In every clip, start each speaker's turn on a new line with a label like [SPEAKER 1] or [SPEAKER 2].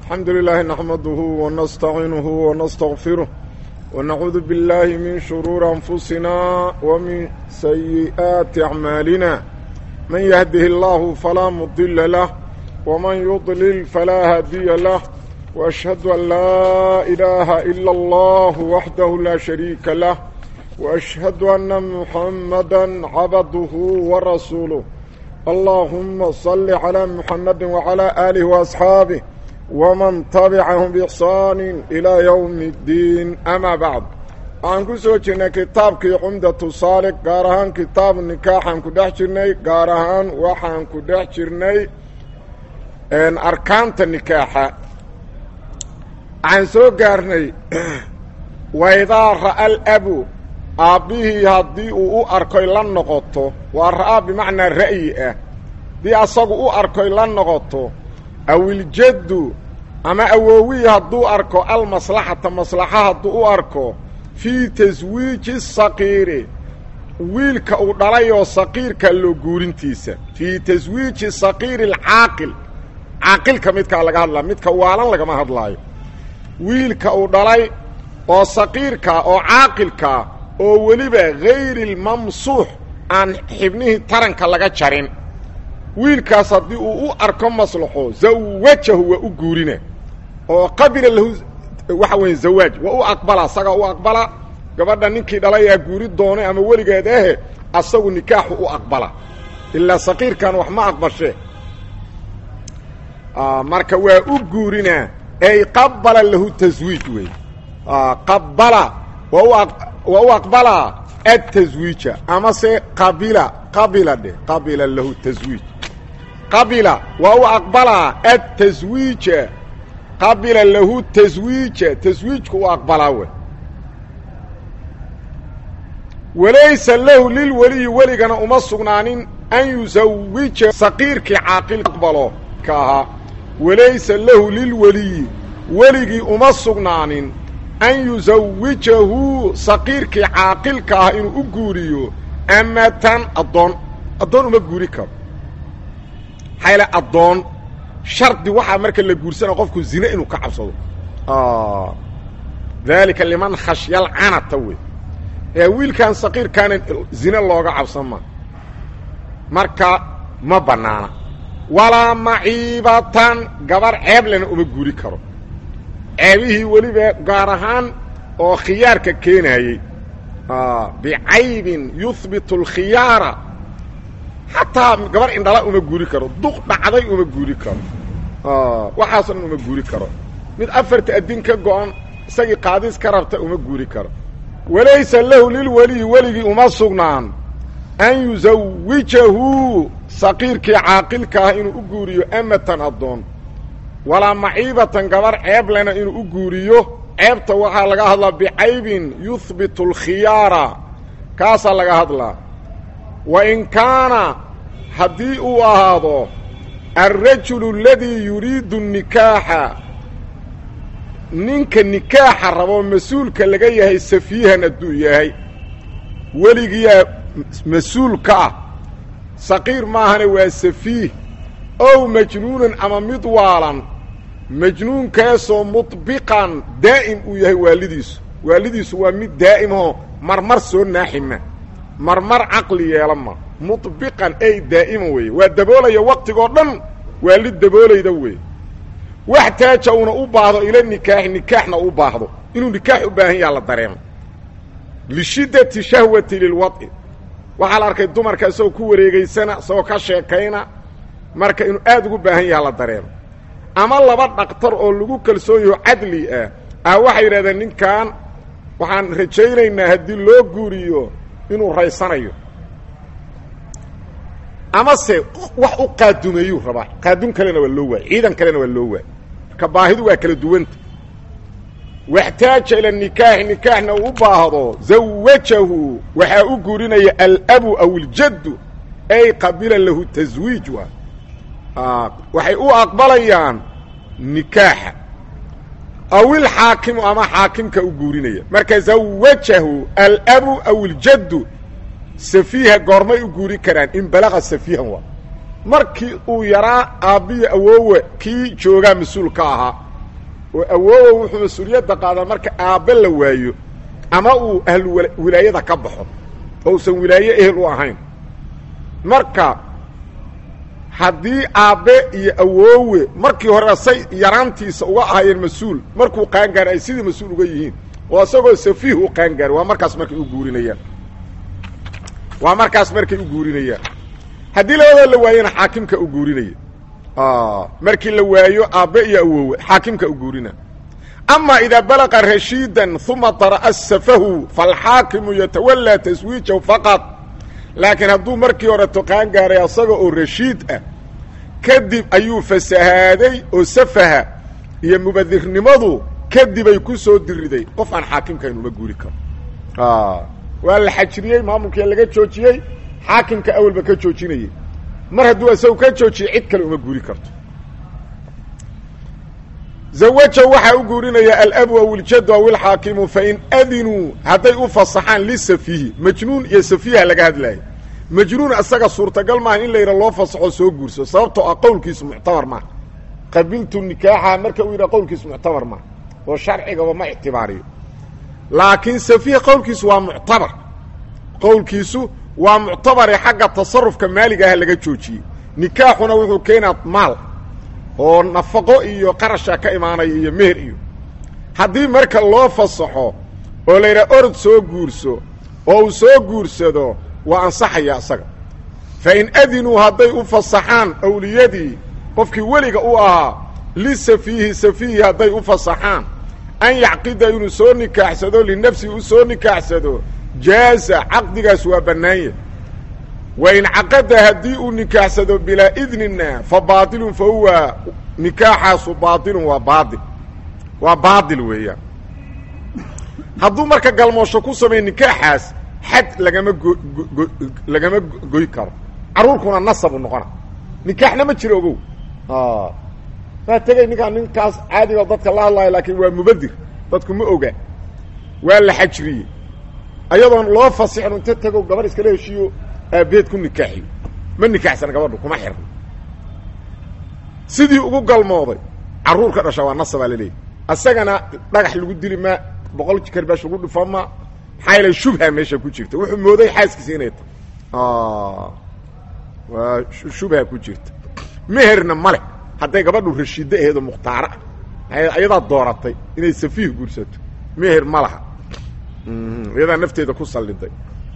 [SPEAKER 1] الحمد لله نحمده ونستعينه ونستغفره ونعوذ بالله من شرور أنفسنا ومن سيئات أعمالنا من يهده الله فلا مضل له ومن يضلل فلا هادي له وأشهد أن لا إله إلا الله وحده لا شريك له وأشهد أن محمدا عبده ورسوله اللهم صل على محمد وعلى آله وأصحابه ومن تبعهم بإحسان إلى يوم الدين أما بعد aan ku soo jirnay kitaabkii cumdatu saaliq gaar ahaan kitaabu nikaaxaan ku dhex jirnay gaar ahaan waxaan ku dhex jirnay arkaanta nikaaxa waxaan soo gaarnay waidaa ra'a alabu aabbihii haddii uu u arkoy la noqoto waa ra'aa bimacnaa ra'yi ah haddii asagu u arkoy la noqoto awiljaddu ama awoowihii hadduu arko almaslaxata maslaxa hadduu u arko fii taswiiji saqiiri wiilka uu dhalayoo saqiirka loo guurintiisa fii taswiiji saqiiri alcaaqil caaqilka midkaa laga hadlaa midka waalan lagama hadlaayo wiilka uu dhalay oo saqiirkaa oo caaqilkaa oo weliba hayri lmamsuux aan xibnihii taranka laga jarin wiilkaas haddii uu u arko maslaxo zawajahu waa u guurina oo qabila lahu waxa weeye zawaaj waa u aqbala asagaa u aqbala gabadha ninkii dhalayaa guuri doonay ama weligeed ahe asagu nikaaxu u aqbala ilaa saqiirkan wax ma aqbashe marka waa u guurinaa ay qabala lahu taswiij wey qabala waa waa u aqbalaa ataswiija amase qabila qabila dheh qabila lahu taswiij qabila waa u aqbalaa ataswiija qabila lahu taswiija taswiijku u aqbalaa we walaysa lahu lilweliyi weligana uma sugnaanin an yusawija saqiirkii caaqil aqbalo ka ahaa walaysa lahu lilweliyi weligii uma sugnaanin an yusawijahu saqiirkii caaqilka ah inuu u guuriyo amatan addoon addoon uma guuri karo maxayle addoon shardi waxaa marka la guursanaya qofku zine inuu ka cabsado daalika liman khashyalcanata wey ee wiilkan saqiirkaana zine looga cabsan ma marka ma bannaana walaa maciibatan gabar ceeblena uma guuri karo ceebihii weliba gaar ahaan oo khiyaarka keenayey bicaybin yuhbitu alkhiyaara xataa gabar indhala uma guuri karo duq dhacday uma guuri karo waxaasoo dhan uma guuri karo mid afarta addin ka go-an isagii qaadis ka rabta uma guuri karo walaysa lahu lilweliyi weligii uma sugnaan an yusawijahu saqiirkii caaqilka ah inuu u guuriyo amatan addoon walaa maciibatan gabar ceeblena inuu u guuriyo ceebta waxaa laga hadlaa bicaybin yuhbitu alkhiyaara kaasaa laga hadlaa wa in kaana haddii uu ahaado alrajulu aladii yuriidu nikaaxa ninka nikaaxa rabo mas-uulka laga yahay safiihan hadduu yahay weligiyaa mas-uul ka ah saqiir maahane waa safiih ow majnuunan ama mid waalan majnuunkaasoo mudbiqan daa'im uu yahay waalidiisu waalidiisu waa mid daa'imahoo marmar soo naaxima marmar caqli yeela ma mudbiqan ay daa'ima weeye waa daboolaya waqtigoo dhan waalid daboolayda weeye wax taaja uuna u baahdo ila nikaaxi nikaaxna u baahdo inuu nikaax u baahan yaha la dareemo lishiddati shahwati lilwad'i waxaa la arkay dumarka isagoo ku wareegaysana isagoo ka sheekayna marka inuu aad ugu baahan yaha la dareemo ama laba dhaktar oo lagu kalsoon yaho cadli ah ah waxay yidhahdeen ninkan waxaan rajaynaynaa haddii loo guuriyo inuu raysanayo amase wax u qaadumeeyuu rabaa qaadun kalena waa loo waay ciidan kalena waa loo waay marka baahidu waa kala duwanta waxtaaja ila nikaaxi nikaaxna uu u baahdo zawajahu waxaa u guurinaya alabu aw iljaddu ay qabila lahu taswiij waa waxay u aqbalayaan nikaaxa aw ilxaakimu ama xaakimka u guurinaya marka zawajahu alabu aw iljaddu safiiha goormay u guuri karaan in balaqa safiihan waa markii uu yaraa aabbiya awoowe kii joogaa mas-uul ka ahaa oo awoowa wuxuu mas-uuliyadda qaadaa marka aabbe la waayo ama uu ahlu wilaayada ka baxo oo usan wilaaye ehel u ahayn marka haddii aabbe iyo awoowe markii hore say yaraantiisa uga ahayeen mas-uul markuu qaangaar ay sidii mas-uul uga yihiin oo isagoo safiih u qaangaar waa markaas markay u guurinayaan waa markaas markay u guurinayaan haddii labadoo la waayena xaakimka u guurinaya markii la waayo aabbe iyo awoowe xaakimka u guurina ama idaa balaqa rashiidan uma dara'a safahu falxaakimu yatawallaa taswiijahu faqad laakiin hadduu markii hore toqaan gaaray asaga oo rashiid ah kadib ayuu fasahaaday oo safaha iyo mubadirnimadu kadibay ku soo diriday qof aan xaakimkayn uma guuri karo waa la xajiriyey maamulkia laga joojiyey xaakimka awalba ka joojinayay mar hadduu isagu ka joojiyey cid kale uma guuri karto zawaja waxaa u guurinaya alabu aw iljadu aw ilxaakimu fain adinuu hadday u fasaxaan lisafiihi majnuun iyo safiiha laga hadlaayo majnuun isaga suurtagal maaha in la yidha loo fasaxo soo guurso sababtoo ah qowlkiisu muctabar maaha qabiltu nikaaxa marka uu yidhaha qowlkiisu muctabar maaha oo sharcigaba ma ictibaariyo laakiin safiih qowlkiisu waa muctabar qowlkiisu waa muctabare xagga tasarufka maaliga ah laga joojiyey nikaaxuna wuxuu keenaa maal oo nafaqo iyo qarasha ka imaanaya iyo meher iyo haddii marka loo fasaxo oo la yidhaha orod soo guurso oo uu soo guursado waa ansaxaya isaga fa in adinuu hadday u fasaxaan awliyadii qofkii weliga u ahaa lisafiihi safiihi hadday u fasaxaan an yacqida inuu soo nikaaxsado linafsihi u soo nikaaxsado jaaza caqdigaas waa bannaanya wa in caqada haddii uu nikaaxsado bilaa idnina fa baatilun fa huwa nikaaxaasu baatilun waa baail waa baatil weeyaan hadduu marka galmoosho ku sameeyo nikaaxaas xad lagama go lagama goy karo carruurkuna nasabu noqona nikaaxna ma jiro ogow waa tegey ninkaan ninkaas caadiga dadka la hadlaayo laakiin waa mubadir dadku ma oga waa la xajriyey ayadoon loo fasixin inta tago gabar iskala heshiiyo aabbeed ku nikaaxiyo ma nikaaxsana gabadhu kuma xirna sidii ugu galmooday carruur ka dhasha waa nasabaa laleeyahy isagana dhagax lagu dili ma boqol karbash lagu dhufo ma maxaa yeele shubha meesha ku jirta wuxuu mooday xaaskiisa inay tahay waa shubha ku jirta meherna male hadday gabadhu rashiiddo aheed oo mukhtaaro ah ayadaa dooratay inay safiih guursato meher ma laha iyadaa nafteeda ku salliday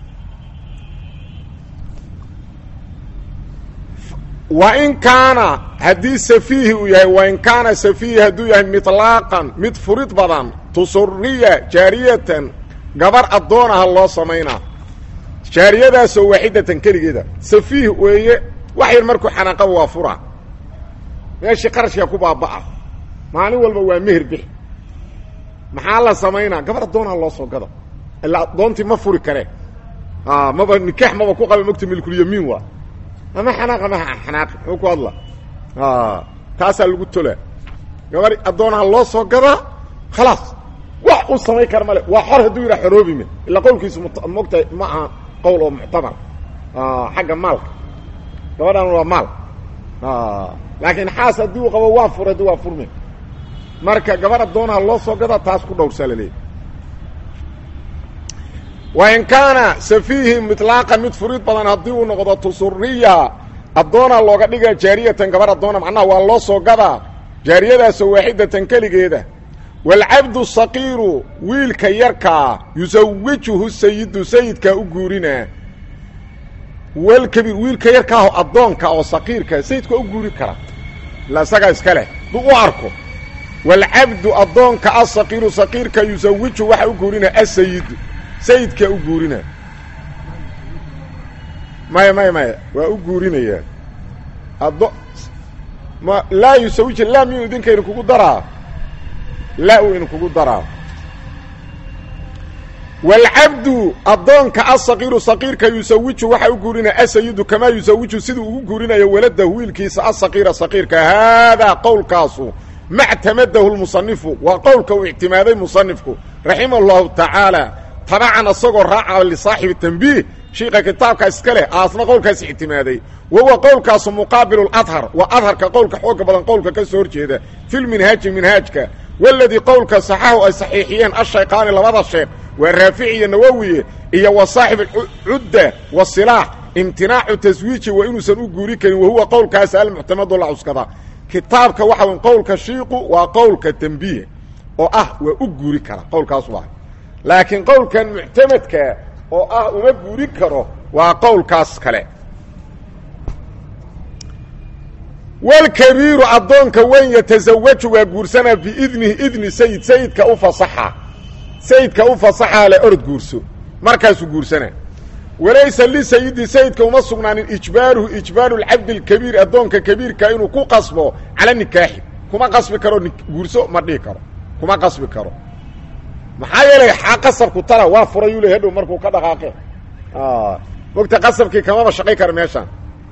[SPEAKER 1] wa in kaana haddii safiihi uu yahay wa in kaana safiihi hadduu yahay miطlaaqan mid furid badan tusuriya jaariyatan gabar addoon aha loo samaynaa jaariyadaasoo waaxidatan keligeeda safiih weeye wax yar markuu xanaaqaba waa fura meeshii qarashkaa ku baaba'a maalin walba waa meher bix maxaa la samaynaa gabar addoonha loo soo gado ilaa addoontii ma furi karee maba nikaax maba ku qaba mogta milkulyamiin waa ama xanaaqa ma xanaaqi muxuu ku hadla taasaa lagu tolaa gabar addoonha loo soo gadaa khalaas wax u samayn kara male waa xor hadduu yidhaha xoroobime ilaa qowlkiisu mogta ma aha qowl oo muctabar xagga maalka gabadhan waa maal laakiin xaas haddii uu qabo waa fur haddii waa furme marka gabar addoonha loo soo gadaa taas ku dhowrsaa laleeyahy wa in kaana safiihi miطlaaqa mid furid badan haddii uu noqdo tusuriya addoona looga dhiga jaariyatan gabar addoona macnaha waa loo soo gadaa jaariyadaasoo waaxidatan keligeeda waalcabdu saqiiru wiilka yarkaa yusawijuhu sayidu sayidkaa u guurinaa walkabiir wiilka yarkaaho addoonka oo saqiirka sayidka u guuri kara ila isagaa iska leh duu u arko waalcabdu addoonka asaqiiru saqiirka yusawiju waxa u guurinaa asayidu sayidkaa u guurinaa maya maya maya waa u guurinayaa addo ma laa yusawija laa miyuu idinka idin kugu daraa laa uu idin kugu daraa waalcabdu addoonka asaqiiru saqiirka yusawiju waxa u guurinaya asayidu kamaa yusawiju siduu ugu guurinayo waladahu wiilkiisa asaqiira saqiirka haadaa qowlkaasu mactamadahu lmusanifu waa qowlka uu ictimaaday musanifku raximah llahu tacaala tabacan asagoo raaca lisaaxibi tanbiih shiika kitaabka iska leh aasna qowlkaas ictimaaday wahuwa qowlkaasu muqaabilu adhar waa adharka qowlka xooga badan qowlka ka soo horjeeda filminhaaji minhaajka waladii qowlka saxaxu ay saxiixiyeen ashaykaani labada sheekh waa raafici iyo nawowiye iyo wa saaxib cudda wa silaax imtinaacu taswiiji waa inuusan u guuri karin wahuwa qowlkaas almuctamadu la cuskadaa kitaabka waxa w qowlka shiiqu waa qowlka tembiih oo ah waa u guuri kara qowlkaas waa laakiin qowlkan muctamadka oo ah uma guuri karo waa qowlkaas kale walkabiiru addoonka weyn yatasawaju waa guursanaa biidnihi idni sayid sayidka u fasaxa sayidka u fasaxaa le orod guurso markaasuu guursanaa walaysa lisayidi sayidka uma sugnaanin ijbaaruhu ijbaaru lcabdi alkabiir addoonka kabiirka inuu ku qasbo cala nikaaxi kuma qasbi karo guurso ma dhihi karo kuma qasbi karo maxaa yeelay xaa qasabku tala waa furayuu le hadhow markuu ka dhaqaaqe mogta qasabkii kamaba shaqay kara meeshaan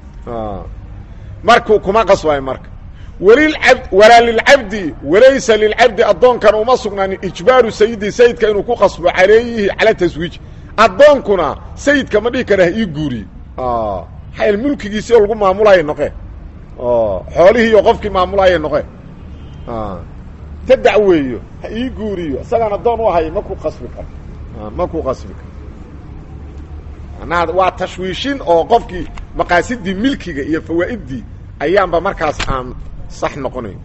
[SPEAKER 1] markuu kuma qasbayo marka walilab walaa lilcabdi walaysa lilcabdi addoonkana uma sugnaanin ijbaaru sayidi sayidka inuu ku qasbo calayhi cala taswiij addoonkuna sayidka ma dhihi kara ha ii guuriye xayl mulkigiisi oo lagu maamulaya noqe xoolihii iyo qofkii maamulaya noqe ta dacweeyo ha ii guuriyo isagaan addoon u ahay ma ku qasbi karo ma ku qasbi karo manaa waa tashwiishin oo qofkii maqaasidii milkiga iyo fawaa'idii ayaanba markaas aan sax noqonayn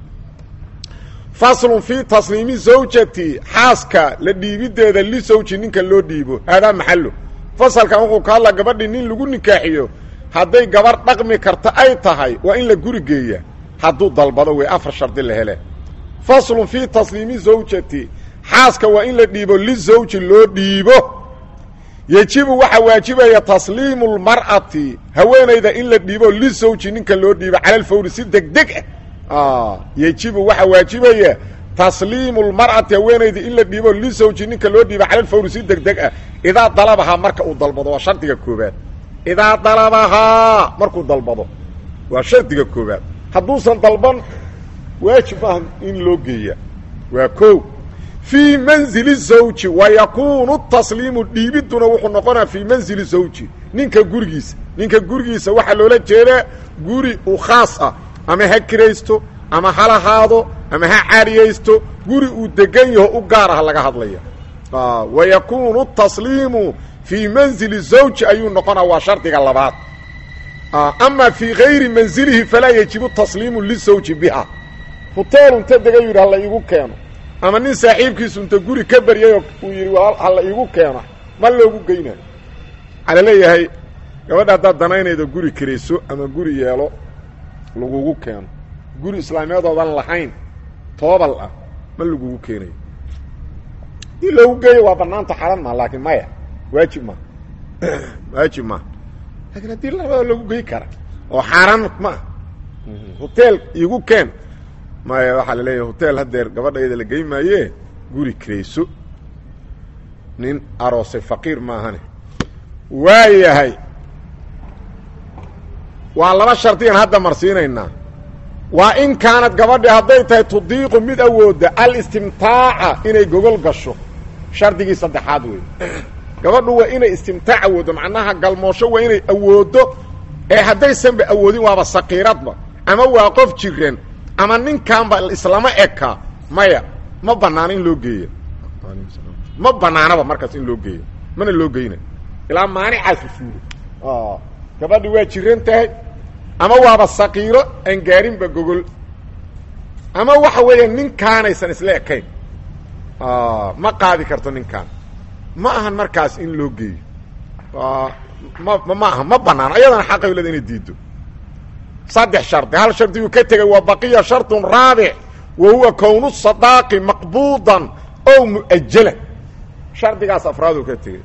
[SPEAKER 1] faslun fii tasliimi zawjati xaaska la dhiibideeda lisawji ninka loo dhiibo haadaa maxallo fasalkan wuxuu ka hadlaa gabadhii nin lagu nikaaxiyo hadday gabarh dhaqmi karta ay tahay waa in la guri geeya hadduu dalbado wey afar shardi la hele faslun fii tasliimi zawjati xaaska waa in la dhiibo lisawji loo dhiibo yejibu waxaa waajibaya tasliimu lmar'ati haweenayda in la dhiibo lisawji ninka loo dhiibo cala alfawri si degdeg ah yejibu waxaa waajibaya tasliimu lmar'ati haweenayda in la dhiibo lisawji ninka loo dhiibo cala alfawri si degdeg ah idaa dalabahaa marka uu dalbado waa shardiga koobaad idaa dalabahaa markuu dalbado waa shardiga koobaad hadduusan dalban waajib maaha in loo geeya waa ko fii manzili zawji wa yakuunu tasliimu dhiibiduna wuxuu noqonaa fii manzili zawji ninka gurigiisa ninka gurigiisa waxaa loola jeedaa guri u khaas ah ama ha kiraysto ama ha lahaado ama ha caariyaysto guri uu degan yaho u gaar ah laga hadlaya wa yakuunu tasliimu fii manzili zawji ayuu noqonaa waa shardiga labaad ama fii gayri manzilihi falaa yajibu tasliimu lisawji biha huteel unta dega yidhi hala iigu keeno ama nin saaxiibkiisu inta guri ka baryayoo uu yidhi hala iigu keeno ma loogu geynayo waxaa la leeyahay gabadha haddaad danaynaydo guri kirayso ama guri yeelo lagugu keeno guri islaamiyadoodan lahayn toobal ah ma lagugu keenayo in loogu geeyo waa banaanta xalan maa laakiin maya waajib maa waajib maa laakiin haddii labada lagu gey kara oo xaaraan ma hoteel iigu keen maya waxaa la leeyahay hotel haddeer gabadhayda la gey maaye guri kirayso nin aroosay faqiir maahane waa yahay waa laba shardigan hadda marsiinaynaa waa in kaanad gabadhi hadday tahay tudiiqu mid awoodda alistimtaaca inay gogol gasho shardigii saddexaad wey gabadhu waa inay istimtaac awooddo macnaha galmoosho waa inay awooddo ee haddaysanba awoodin waaba saqiiradba ama waa qof jiran ama ninkanba islama eka maya ma banaano in loo geeya ma banaanaba markaas in loo geeya mana loo geyna ilaa maanicaasu suuro gabadhi waa jiran tahay ama waaba saqiiro aan gaarinba gogol ama waxa weeya ninkaanaysan isla ekayn ma qaadi karto ninkaan ma ahan markaas in loo geeyo ma ma aha ma banaano ayadana xaqay leda inay diido saddex shardi hal shardiguu ka tegay waa baqiya shardun raabic wa huwa kownu sadaaqi maqbuudan ow mu'ajalan shardigaas afraaduu ka tegey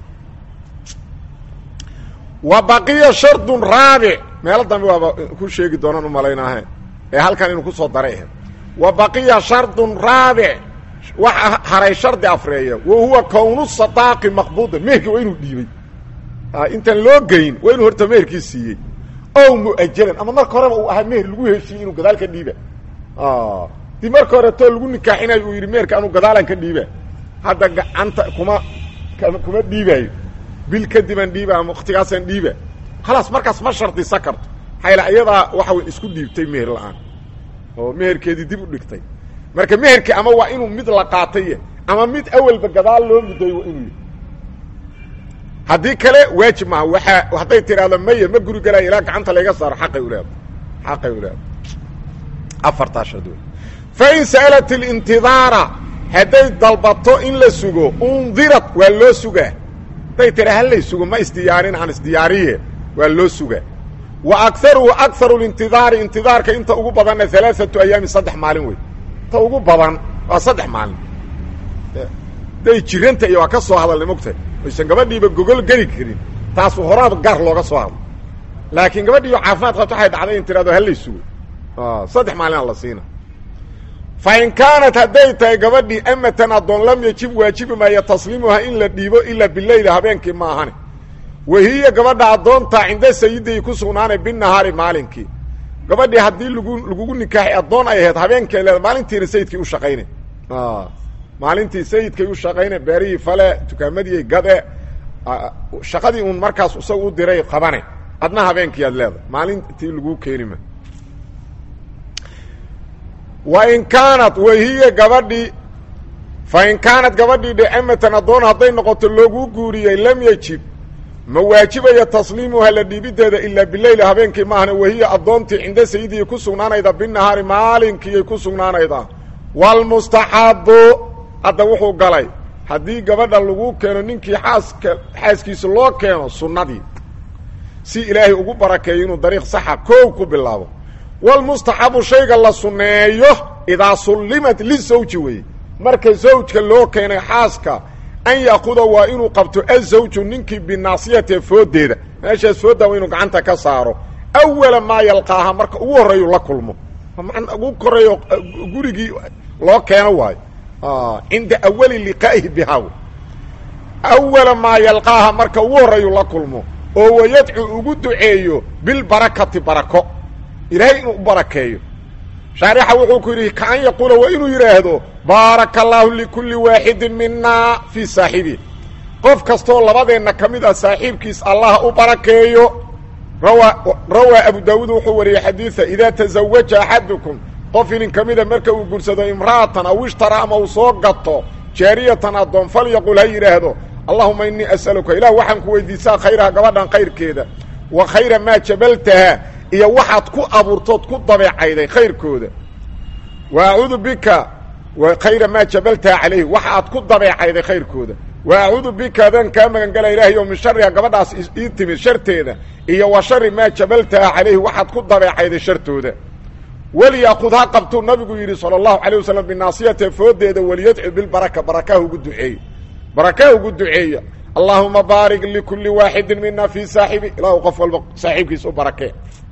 [SPEAKER 1] wa baqiya shardun raabic meelo dambe waaba ku sheegi doonaan umalaynaahe ee halkan inuu kusoo daray ahayd wa baqiya shardun raabic waxa haray shardi afreeya wa huwa kownu sadaaqi maqbuudan meherkii waa inuu dhiibay intaan loo geyn waa inuu horta meherkii siiyey ow mu'ajalan ama marka horeba uu ahaa meher lagu heshiiyey inuu gadaal ka dhiiba dii marka hore too lagu nikaaxinayo uu yidhi meherka anuu gadaalan ka dhiiba hadda gacanta kuma kuma dhiibaayo bil kadibaan dhiiba ama waktigaasaan dhiiba khalaas markaas ma shardisa karto hayla iyadaa waxa way isku dhiibtay meher la-aan oo meherkeedii dib u dhigtay marka meherkii ama waa inuu mid la qaatay ama mid awalba gadaal loo mudday waa inuu yahy haddii kale waajib maaha waaa hadday tidhaahdo maya ma guri galaayo ilaa gacanta layga saaro xaqay u leedahay xaqay u leedahay afartaa shard wey fain sa'alat اlintidaara hadday dalbato in la sugo undirat waa loo sugaa hadday tira halay sugo ma isdiyaarin aan isdiyaariye waa loo sugaa wa akaruhu akaru lintidaari intidaarka inta ugu badanna alaaatu ayaami saddex maalin wey inta ugu badan waa saddex maalin day jiranta iyo waa ka soo hadalnay mogta aysan gabadhiiba gogol geli karin taasu horaaba gar looga soo hadlo laakiin gabadhiiyo caafimaad qabto waxay dhacday in tirahdo halay sugo saddex maalina la siina fa in kaanat hadday tahay gabadhii amatan addoon lam yajib waajibi maayo tasliimuha in la dhiibo ilaa bileyli habeenkii ma ahane wahiya gabadha addoontaa cinda sayiday ku sugnaanay binahaari maalinkii gabadhii haddii lagu lagugu nikaaxay addoon ay ahayd habeenkay leeda maalintiina sayidkii u shaqaynay maalintii sayidkay u shaqaynay beerihii fale dukaamadii gade shaqadii uun markaas isaga u diray qabane adna habeenkii aad leedahay maalintii laguu keenima wa in kaanat wahiya gabadhii fa in kaanat gabadhii dhe amatan addoon hadday noqoto loogu guuriyey lam yajib ma waajibaya tasliimuha la dhiibideeda ilaa bileyli habeenkii maahna wahiya addoontii cinda sayidii ku sugnaanayda binahaari maalinkiiyay ku sugnaanayda waalmustaxabu hadda wuxuu galay haddii gabadha lagu keeno ninkii xaaska xaaskiisa loo keeno sunnadii si ilaahay ugu barakeeyo inuu dariiq saxa koow ku bilaabo walmustaxabu shayga la sunneeyo idaa sullimat lisawji weeye marka zawjka loo keenay xaaska an yaakuda waa inuu qabto azawju ninkii binaasiyate fooddeeda meeshaas foodda waa inuu gacanta ka saaro awala maa yalqaaha marka ugu horreeyu la kulmo ugu koreeyo gurigii loo keeno waayo cinda awali liqaa'ihi bihaa awala maa yalqaaha marka ugu horreeyu la kulmo oo wayadcu ugu duceeyo bilbarakati barako ilaahay inuu u barakeeyo shaarixa wuxuu ku yidhi kaan yaquula waa inuu yidhaahdo baaraka allaahu likulli waaxidin minaa fii saaxibihi qof kastoo labadeenna ka mid ah saaxiibkiis allah u barakeeyo rawaa rawaa abu daawuud wuxuu wariyey xadiida idaa tasawaja axadukum qof inin ka mida marka uu gursado imra'atan aw ishtara ama uu soo gato jaariyatan addoon fal yaqul ha yidhaahdo allahuma innii as'aluka ilah waxaan ku weydiisaa khayraha gabadhan khayrkeeda wa khayra maa jabaltaha iyo waxaad ku abuurtood ku dabeecayday khayrkooda wa acuudu bika wa khayra maa jabaltaha calayhi waxa aad ku dabeecayday khayrkooda wa acuudu bika adaan kaa magan gala ilaahay oo min shariha gabadhaas ii timid sharteeda iyo wa shari maa jabaltaha calayhi waxaad ku dabeecayday shartooda weliyakud ha qabtuu nabigu yidhi sala allahu calayh wasalam binaasiyate fooddeeda waliyadcu bilbaraka barakaha ugu duceeya barakaha ugu duceeya allaahuma baarik likulli waaxidin mina fii saaxibi ilaahu qof walba saaxiibkiis u barakee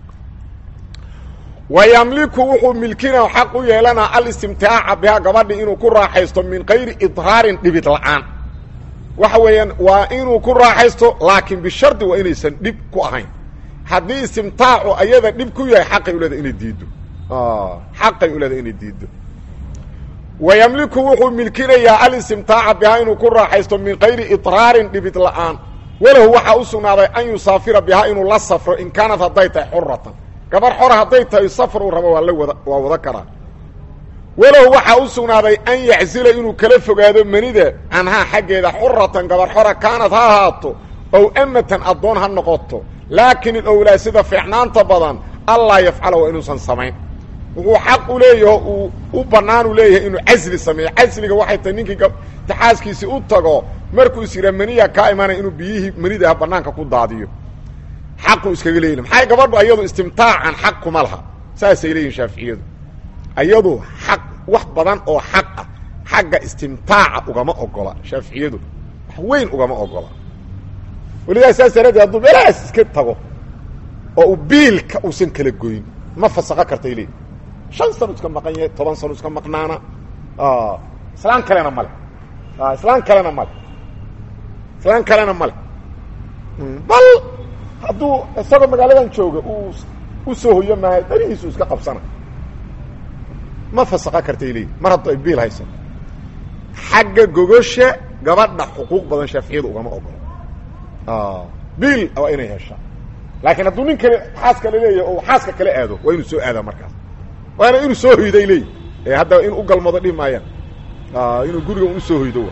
[SPEAKER 1] wa yamliku wuxuu milkina xaq u yeelanaa alistimtaaca bihaa gabadhi inuu ku raaxaysto min kayri idraarin dhibid la'aan waxa weeyaan waa inuu ku raaxaysto laakiin bishardi waa inaysan dhib ku ahayn haddii istimtaacu ayada dhib ku yahay xaqay uleeda inay diiddo xaqay uleeda inay diiddo wa yamliku wuxuu milkinayaa alistimtaaca bihaa inuu ku raaxaysto min kayri idraarin dhibid la'aan walahu waxaa u sugnaaday an yusaafira bihaa inuu la safro in kaanad hadday tahay xuratan gabar xora hadday tahay safar uu rabo waa la wada waa wada karaa walahu waxaa u sugnaaday an yaczila inuu kala fogaado manida canhaa xaggeeda xuratan gabar xora kaanad ha ahaato ow amatan addoon ha noqoto laakiin ilowlaa sida fiicnaanta badan allaa yafcala waa inuusan samayn wuxuu xaq u leeyaho uu u bannaan u leeyahay inuu casli sameeyo casliga waxay tahay ninkii taxaaskiisii u tago markuu is yidhaa maniya kaa imaanaya inuu biyihii manidaha bannaanka ku daadiyo xaquu iskaga leeyihi maxay gabadhu ayadu istimtaacan xaq kuma laha saasay leeyihin shaaficiyadu ayadu xaq wax badan oo xaq ah xagga istimtaaca ugama ogola shaaficiyadu wax weyn ugama ogola welidaa saas daraaddeed hadduu meelahaas iska tago oo uu biilka uusan kala goyn ma fasaqo kartay leeyihi shan sano iska maqan yahay toban sano iska maqnaana islaan kalena male islaan kalena male islaan kalena male bal hadduu isagoo magaaladan jooga uu u soo hoyo maayo darihiisu iska qabsana ma fasaqa kartay leeyihi mar hadduu ay biil haysan xagga gogosha gabadha xuquuq badan shaaficiyadu ugama ogolo biil waa inay heshaa laakiin hadduu nin kale xaas kale leeyahay oo xaaska kale aado waa inuu soo aadaa markaas waana inuu soo hoyday leeyihi ee hadda in u galmado dhihi maayaan inuu guriga un usoo hoydo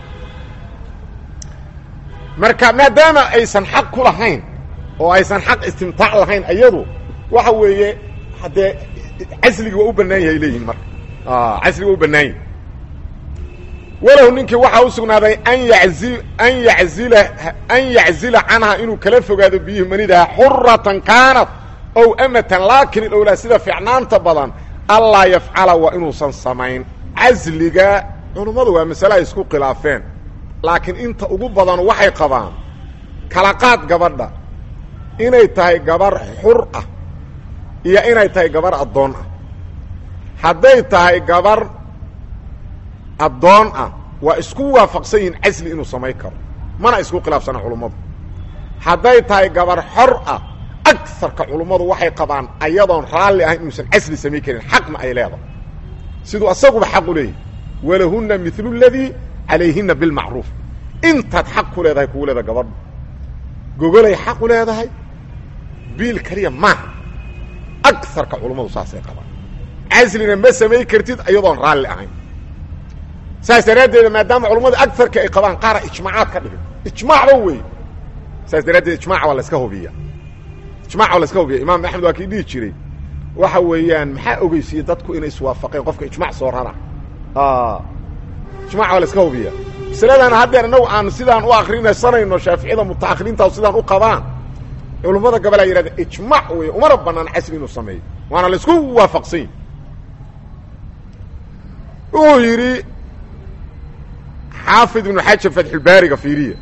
[SPEAKER 1] marka maadaama aysan xaq ku lahayn oo aysan xaq istimtaac lahayn iyadu waxa weeye haddee casligii waa u bannaan yahay leeyihin marka casliga waa u bannaan yahay walahu ninkii waxaa u sugnaaday an yazi an yazila an yaczila canha inuu kala fogaado biyuhi manidaha xuratan kaanat ow amatan laakin ilowlaa sida fiicnaanta badan allaa yafcala waa inuusan samayn casliga culummadu waa masale ay isku khilaafeen laakiin inta ugu badan waxay qabaan kala qaad gabadha inay tahay gabar xur ah iyo inay tahay gabar addoon ah hadday tahay gabar addoon ah waa isku waafaqsan yihiin casli inuu samayn karo mana isku khilaafsana culummadu hadday tahay gabar xor ah agarka culummadu waxay qabaan ayadoon raalli ahayn inuusan casli samayn karin xaqna ay leedahay siduu asaguba xaq u leeyahy walahunna milu ladii calayhina bilmacruuf intaad xaq ku leedahay kugu leedahay gabadha gogolay xaq u leedahay biil keliya maaha agarka culummadu saasay qabaan caslina ma samayn kartid iyadoon raalli ahayn saas daraaddeeda maadaama culummadu agarka ay qabaan qaara ijmaacaad ka dhigay ijmaacba wey saas daraaddeed ijmac waa laska hubiya ijmac waa laska hubiya imaam axmed waa kii dhihi jiray waxa weeyaan maxaa ogeysiiyey dadku inay iswaafaqeen qofka ijmac soo rara ijmac waa laska hubiya masaladan haddeer inagu aan sidaan u akrinaysanayno shaaficiyada mutaahiriinta sidaan u qabaan culummada gabalaa yidhahda ijmac wey umana banaan casli inuu sameeyo waana laisku waafaqsan yahi wuxuu yidhi xaafid ibnu xajar fatxulbaariga fiiriya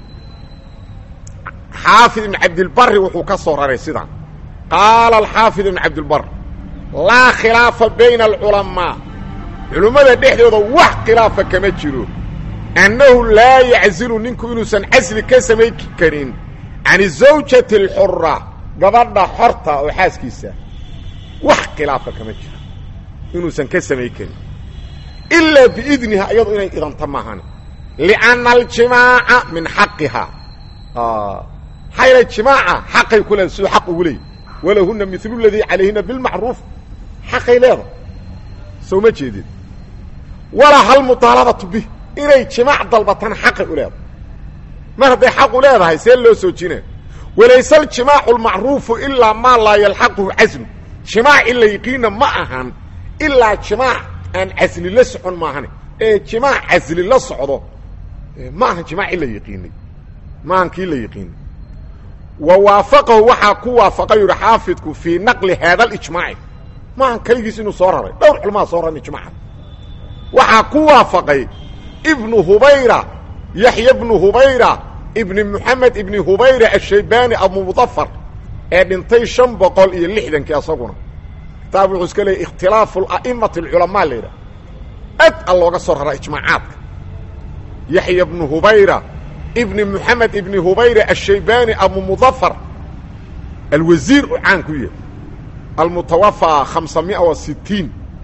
[SPEAKER 1] xaafid ibnu cabdilbari wuxuu ka soo raray sidaan qaala alxaafid ibnu cabdilbar laa khilaafa bayna alculamaa culummada dhexdooda wax khilaafa kama jiro annahu laa yaczilu ninku inuusan casli ka samayn karin can zawjati alxura gabadha xorta oo xaaskiisa wax khilaafa kama jiro inuusan ka samayn karin ilaa biidniha iyadu inay idanta maahan lianna aljimaaca min xaqiha maxaa yeele jimaaca xaqay ku leedahay siduu xaq ugu leeyay walahuna milu ladii calayhina bilmacruuf xaqay leedahay soo ma jeedid walaa hal mutaalabatu bih inay jimaac dalbatana xaqay u leedahay mar hadday xaq u leedahay see loo soo jina walayse aljimaacu almacruufu ilaa maa laa yalxaquhu caslu jimaac in la yiqiina ma ahan ilaa jimaac aan casli la socon maahane ee jimaac casli la socdo ma ahan jimaac in la yiqiinay ma ahan kii la yiqiinay wa waafaqahu waxaa ku waafaqay yuhi xaafidku fii naqli haada alijmaaci ma ahan keligiis inuu soo raray dhowr culmaa soo raran ijmaaca waxaa ku waafaqay ibnu hubayra yaxya bnu hubayra ibni moxamed ibni hubayra ashaybani abumudafar ee dhintay shan boqol iyo lixdankii asaguna kitaab wuxuu iska leeyay ikhtilaafu a'imati alculamaa la yidhaha ad a looga soo raraa ijmaacaadka yaxya bnu hubayra ibni moxamed ibni hubayra ashaybani abumudafar alwasiir u caan ku yahay almutawafaa hamsa mia wa sitiin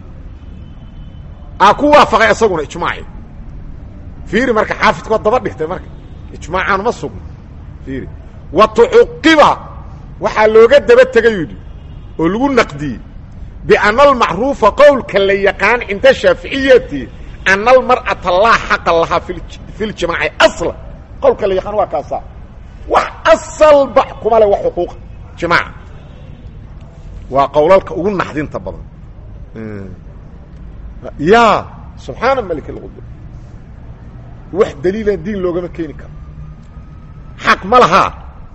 [SPEAKER 1] aa ku waafaqay isaguna ijmaaci fiiri marka xaafidku waa daba dhigtay marka ijmaacaan ma sugno fiiri wa tucuqiba waxaa looga daba tegay yidhi oo lagu naqdiyey biana almacruufa qowlka la yaqaan cinda shaaficiyati ana almar'ata laa xaqa lahaa fi ljimaaci asla qowlka la yaqaan waa kaasa wax asalba kuma le wax xuquuqa jimaaca waa qowlalka ugu naxdinta badan ya subxaana malik alqudus wax daliilan diin loogama keeni karo xaq ma lahaa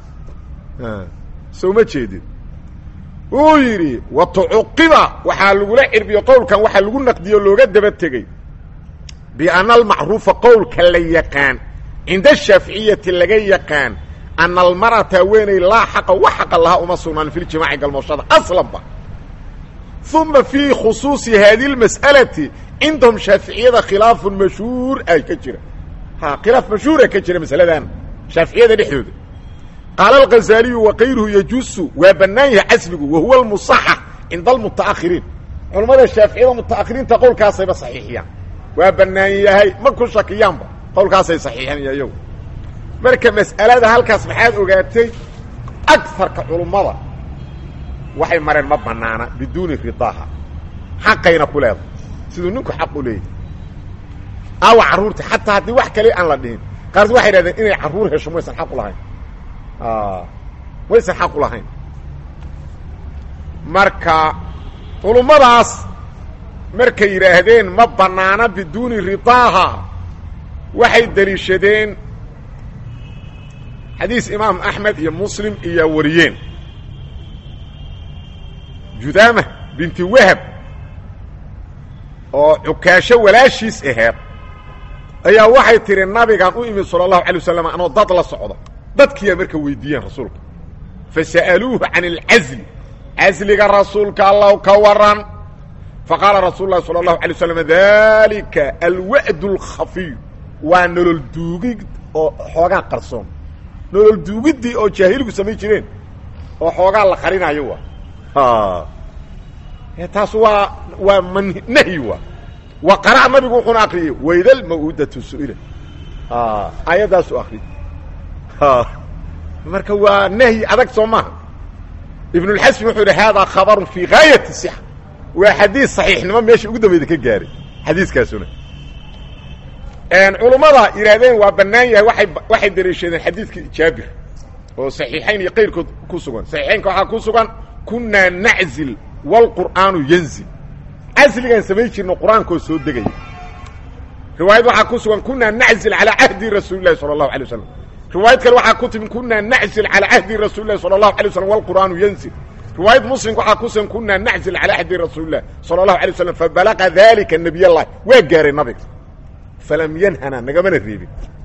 [SPEAKER 1] soo ma jeedin wuu yidhi wa tucuqiba waxaa lagula cirbiyo qowlkan waxaa lagu naqdiyo looga daba tegey biana almacruufa qowlka la yaqaan cinda shaaficiyati laga yaqaan ana almar'ata haweeney laa xaqa wax xaqa lahaa uma sugnaan fi ljimaaci galmooshada aslanba uma fii khusuusi haadi اlmas'alati cindahum shaaficiyada khilaafun mashhuur ay ka jira ha khilaaf mashhuura ka jira masaladan shaaficiyada dhexdooda qaala alghazaaliyu wakayruhu yajuusu waa bannaan yahay casligu wahuwa almusaxax cinda almuta'akhiriin culammada shaaficiyada muta'akhiriinta qowlkaasayba saxiixiyaan waa bannaan yahay ma ku shakiyaanba qowlkaasay saxiixiyaan iyagu marka mas'alada halkaas maxaad ogaatay agarka culummada waxay mareen ma bannaana biduuni ridaaha xaqayna ku leedahay siduu ninku xaq u leeyahy aawa carruurta xataa haddii wax kale aan la dhihin qaarkood waxay idhahdeen inay carruur hesho maysan xaq u lahayn maysan xaq u lahayn marka culummadaas markay yidhaahdeen ma bannaana biduuni ridaaha waxay deliishadeen xadiis imaam axmed iyo muslim iyo wariyeen judaama binti wahab oo cukaasho walaashiis aheed ayaa waxay tihi nabigaan u imid sala allahu alay wasalam anoo dad la socda dadkiiyaa marka weydiiyeen rasuulka fasa'aluuhu can alcasli casliga rasuulka allahu ka waran faqaala rasuulu lahi sala allahu alay waslam dalika alwa'd alkhafiy waa nolol duugid oo xoogaa qarsoon nolol duugiddii oo jaahiligu samayn jireen oo xoogaa la qarinaayo waa taas waa waa man nahyi waa wa qara'a nabigu wuxuuna akriyey waydal maw'udatu su'ila aayaddaasu akriy marka waa nahyi adag soo maaha ibnulxasmi wuxuu yidhi haadaa khabarun fii gaayati sixa waa xadiis saxiixnimo meesha ugu dambeyda ka gaaray xadiiskaasuna culummada yidhaahdeen waa bannaan yahay waay waxay daliishadeen xadiidkii jaabir oo saxiixayn iyo kayrkood ku sugan saxiixaynka waxaa ku sugan kunaa naczil wlqur'aanu yanzil casligaan samayn jirno qur-aankoo soo degaya riwaayad waxaa ku sugan kunaa naczil calaa cahdi rasuuli lahi sala allahu alay wasalam riwaayad kale waxaa ku timi kunaa naczil calaa cahdi rasuuli lahi sala allahu alay waslam wlqur'aanu yanzil riwaayad muslimka waxaa ku sugan kunaa naczil calaa cahdi rasuuli lah sala allahu alay waslam fabalaqa dalika nabiy allahi waa gaaray nabiga falam yanhana nagamana reebin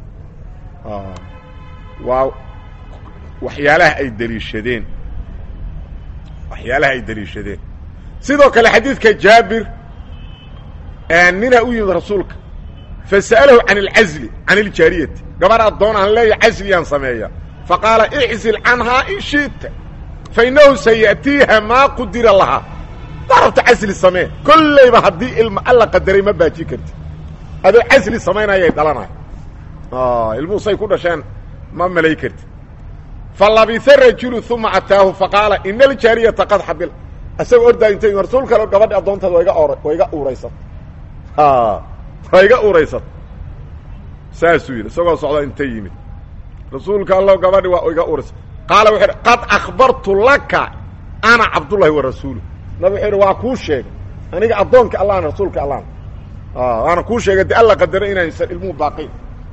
[SPEAKER 1] waa waxyaalaha ay deliishadeen waxyaalaha ay deliishadeen sidoo kale xadiidka jaabir nina u yimid rasuulka fasa'alahu can alcazli can iljaariyati gabar addoon aan leeya casliyaan sameeya faqaala iczil canhaa in shi'ta fainahu saya'tiiha maa qudira lahaa darabta casli samee kollayba haddii ilma alla qadaray ma baaji karti adoo casli samaynayay dhalanayo ilmuhu say ku dhasheen ma malay karti falabisa rajulu uma ataahu faqaala ina aljaariyata qad xabil isagoo ordaa intay rasuul kale gabadhi addoontaada waa iga or waa iga uuraysat waa iga uuraysat saasuu yidhi isagoo socda intay yimid rasuulka allow gabadhi waa iga uuraysat qaala wuxuu yidhi qad akhbartu laka ana cabdullahi wa rasuulu nabig wuxuu yidhi waa kuu sheegay aniga addoonka allahna rasuulka allahna waana kuu sheegay de alla qadaro inaysan ilmuhu baaqayn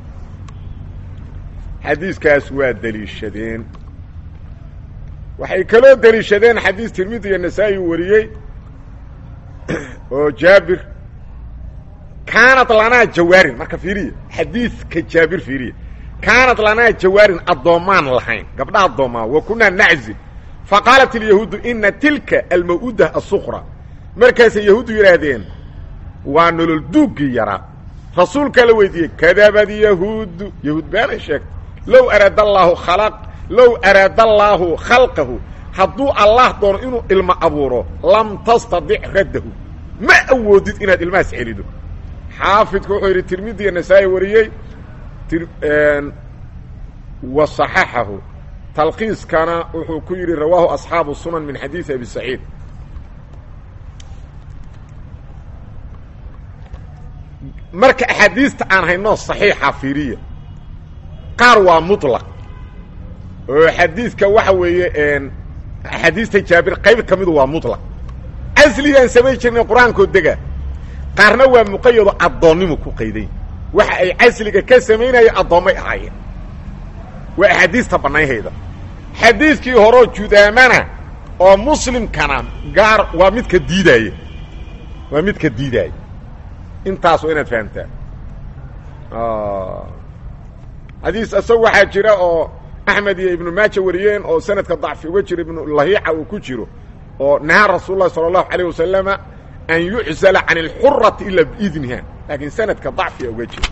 [SPEAKER 1] xadiiskaas waa deliishadeen waxay kaloo deliishadeen xadiis tirmidi iyo nasaa-i wariyey oo jaabir kaanat lanaa jawaarin marka fiiriya xadiidka jaabir fiiriya kaanat lanaa jawaarin addoommaan lahayn gabdha addoomaa wa kunaa naczil faqaalat ilyahuudu ina tilka almaw'uda asukra markaasay yahuuddu yidhaahdeen waa nolol duuggii yaraa rasuulkaa la weydiiyey kadabad yahuudu yahuud beenay sheegtay low araada allaahu khalaq low araada allaahu khalqahu hadduu allah doono inuu ilmo abuuro lam tastadic raddahu ma awoodid inaad ilmahaas celido xaafidku wuxuu yidhi tirmidiya nasaa-i wariyey wa صaxaxahu talkiiskana wuxuu ku yidhi rawaahu asxaabu sunan min xadiidi abi saciid marka axaadiista aan hayno صaxiixa fiiriya qaar waa muطlaq oo xadiidka waxa weeye axaadiista jaabir qayb ka midu waa muطlaq casligaan samayn jirnay qur-aankoo dega qaarna waa muqayado addoonnimo ku qayday waxa ay casliga ka samaynaya addoommay ahaayeen waa axaadiista bannaynhayda xadiidkii horeo judaamana oo muslimkana gaar waa midka diidaaya waa midka diidaaya intaas waa inaad fahamtaa xadiis isagu waxaa jira oo axmed iyo ibnu maaja wariyeen oo sanadka dacfi uga jira ibnu lahiica uu ku jiro oo nahaa rasuul lahi salى اlahu alيه wasalama an yuczala can اlxurati ila biidniha laakiin sanadka dacfiga uga jira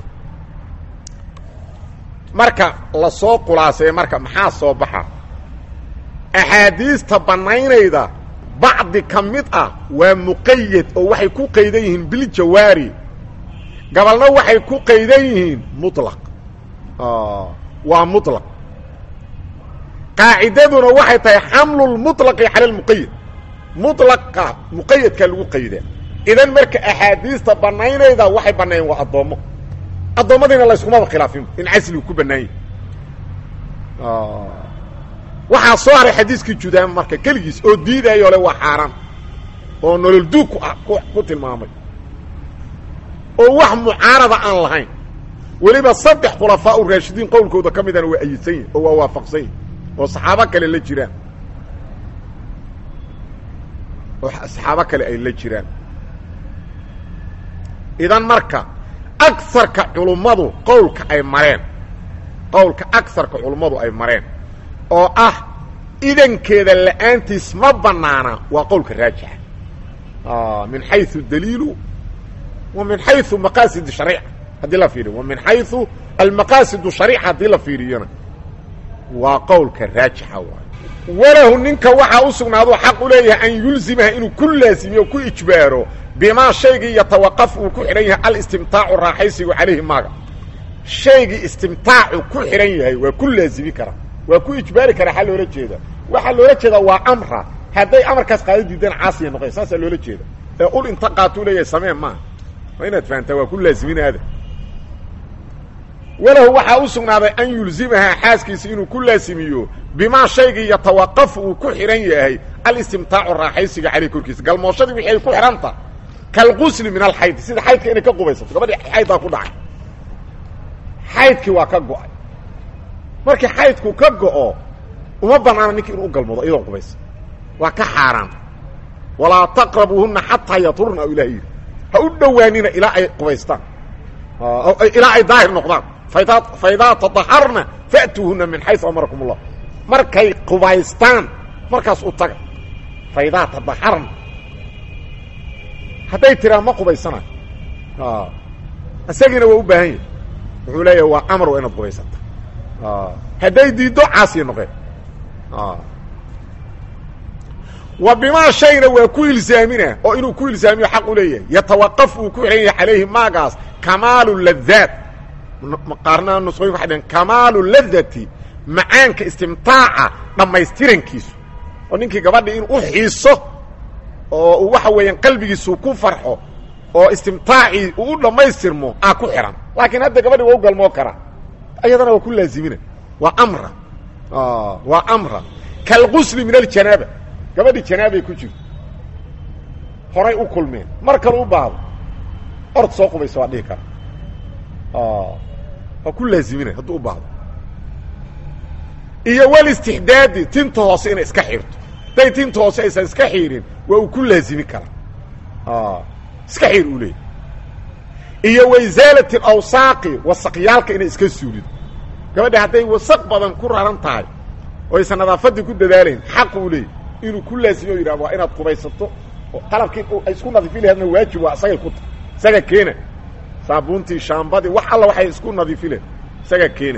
[SPEAKER 1] marka lasoo khulaaseeye marka maxaa soo baxa axaadiista bannaynayda bacdi ka mid ah waa muqayad oo waxay ku qaydan yihiin biljawaari gabalna waxay ku qaydan yihiin muطlaq waa muطlaq qaacidaduna waxay tahay xamlu lmuطlaqi cala lmuqayad muطlaqa muqayadkaa lagu qaydaa idan marka axaadiista banaynayda waxay banayen waa addoommo addoommadiina layskumaba khilaafin in casligu ku banaan yahi waxaa soo haray xadiiskii judaama marka keligiis oo diidaayo le waa xaaraan oo nolol duug ku ku tilmaamay oo wax mucaarada aan lahayn weliba saddex khulafaa u raashidiin qowlkooda ka midana waa ayidsan yihin oo waa waafaqsan yihin oo saxaabo kale la jiraan oo saxaabo kale ay la jiraan idan marka agarka culummadu qowlka ay mareen qowlka agarka culummadu ay mareen oo ah idankeeda la'aantiis ma banaana waa qowlka raajixa min xayu daliilu wa min xayu maqaasid shariica haddii la fiiriyo wa min xayu almaqaasidu shariica haddii la fiiriyona waa qowlka raajixa waay walahu ninka waxaa u sugnaaduu xaq u leeyahay an yulzimaha inuu ku laasimiyo ku ijbaaro bimaa shaygii yatawaqaf uu ku xidhan yahay alistimtaacu raaxaysigu calayhi maaga shaygii istimtaacu ku xidhan yahay waa ku laazimi karaa waa ku ijbaari karaa xaa loola jeeda waxaa loola jeedaa waa amra hadday amarkaas qaado diidaan caasiya noqon saasaa loola jeeda ee ul inta qaatuu leeyahay sameen maaha waa inaad fahantaa waa ku laaziminaada walahu waxaa u sugnaaday an yulzimahaa xaaskiisa inuu ku laasimiyo bimaa shaygii yatawaqafu uu ku xidhan yahay alistimtaacu raaxaysiga caleyh korkiisa galmooshadii wixii ay ku xidhanta kalqusli min alxayd sida xaydka inay ka qubaysato gabadhii xayddaa ku dhacay xaydkii waa ka go'ay markii xaydku ka go'o uma banaana ninki inuu u galmoodo iyadoo qubaysa waa ka xaaraan walaa taqrabuuhuna xataa yaturna ilah yidhi ha u dhowaanina ilaa ay qubaystaan ilaa ay daahir noqdaan faidaa tadaharna fa'tuuhuna min xayu amarakum اllah markay qubaystaan markaas u taga faidaa tadaharna hadday tiraa ma qubaysanayo isagiina waa u baahan yahi wuxuu leeyahay waa amar waa inaad qubaysata hadday diiddo caasiya noqeen wa bimaa shayna waa ku ilzaamina oo inuu ku ilzaamiyo xaq u leeyahay yatawaqaf uu ku xidhan yahay calayhi maagaas kamaalu ladaat qaarna nusqooyin waxay dhaheen kamaalu ladati macaanka istimtaaca dhammaystirankiisu oo ninkii gabadhii in u xiiso oo uu waxa weeyaan qalbigiisu ku farxo oo istimtaacii uu u dhammaystirmo aa ku xidhan laakiin hadda gabadhi waa u galmoo karaa ayadana waa ku laazimina waa amra waa amra kalgusli min aljanaaba gabadhii janaabay ku jirto horay u kulmeen mar kale u baahdo ord soo qubaysa waa dhihi kara waa ku laazimina hadduu u baahdo iyo walistixdaadi tinta hoose inay iska xirto hadday tinta hoose aysan iska xiirin waa uu ku laazimi karaa iska xiir uu leeyay iyo waisaalati alawsaaqi wasaqyaalka inay iska suulido gabadha hadday wasaq badan ku raran tahay oo aysan nadaafaddii ku dadaalayn xaq uu leeyay inuu ku laazimiyo o yidhah waa inaad qubaysato oo qalabkii ay isku nadiifi laheedna waajib waa isagay ku tahay isaga keena saabuuntii shaambadii wax alla waxay isku nadiifi lahed isagaa keena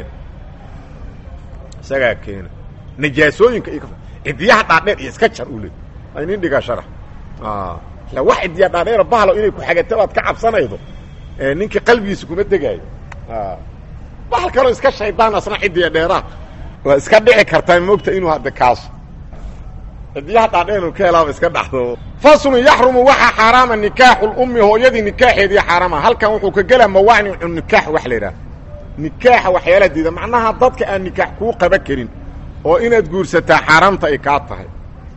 [SPEAKER 1] isagaa keena najaasooyinka iyo cidiyaha dhaadheer iyo iska jar uu leey aynin dhigaa sharax la wax cidiya dhaadheero bahlo inay ku xagato baad ka cabsanaydo ninkii qalbigiisa kuma degaayo bahal kaloo iska shaydaan asna cidiya dheeraha waa iska dhici kartaa moogta inuu hadda kaaso cidiyaha dhaadheer ka helaaba iska dhaxdo faslun yaxrumu waxaa xaaraama nikaaxu lummi hooyadii nikaaxeedii xaaraama halkan wuxuu ka gelaa mawaanicu nikaax wax la yidhaha nikaaxa waxyaala diida macnaha dadka aan nikaax kuu qaba karin oo inaad guursataa xaaraamta ay kaa tahay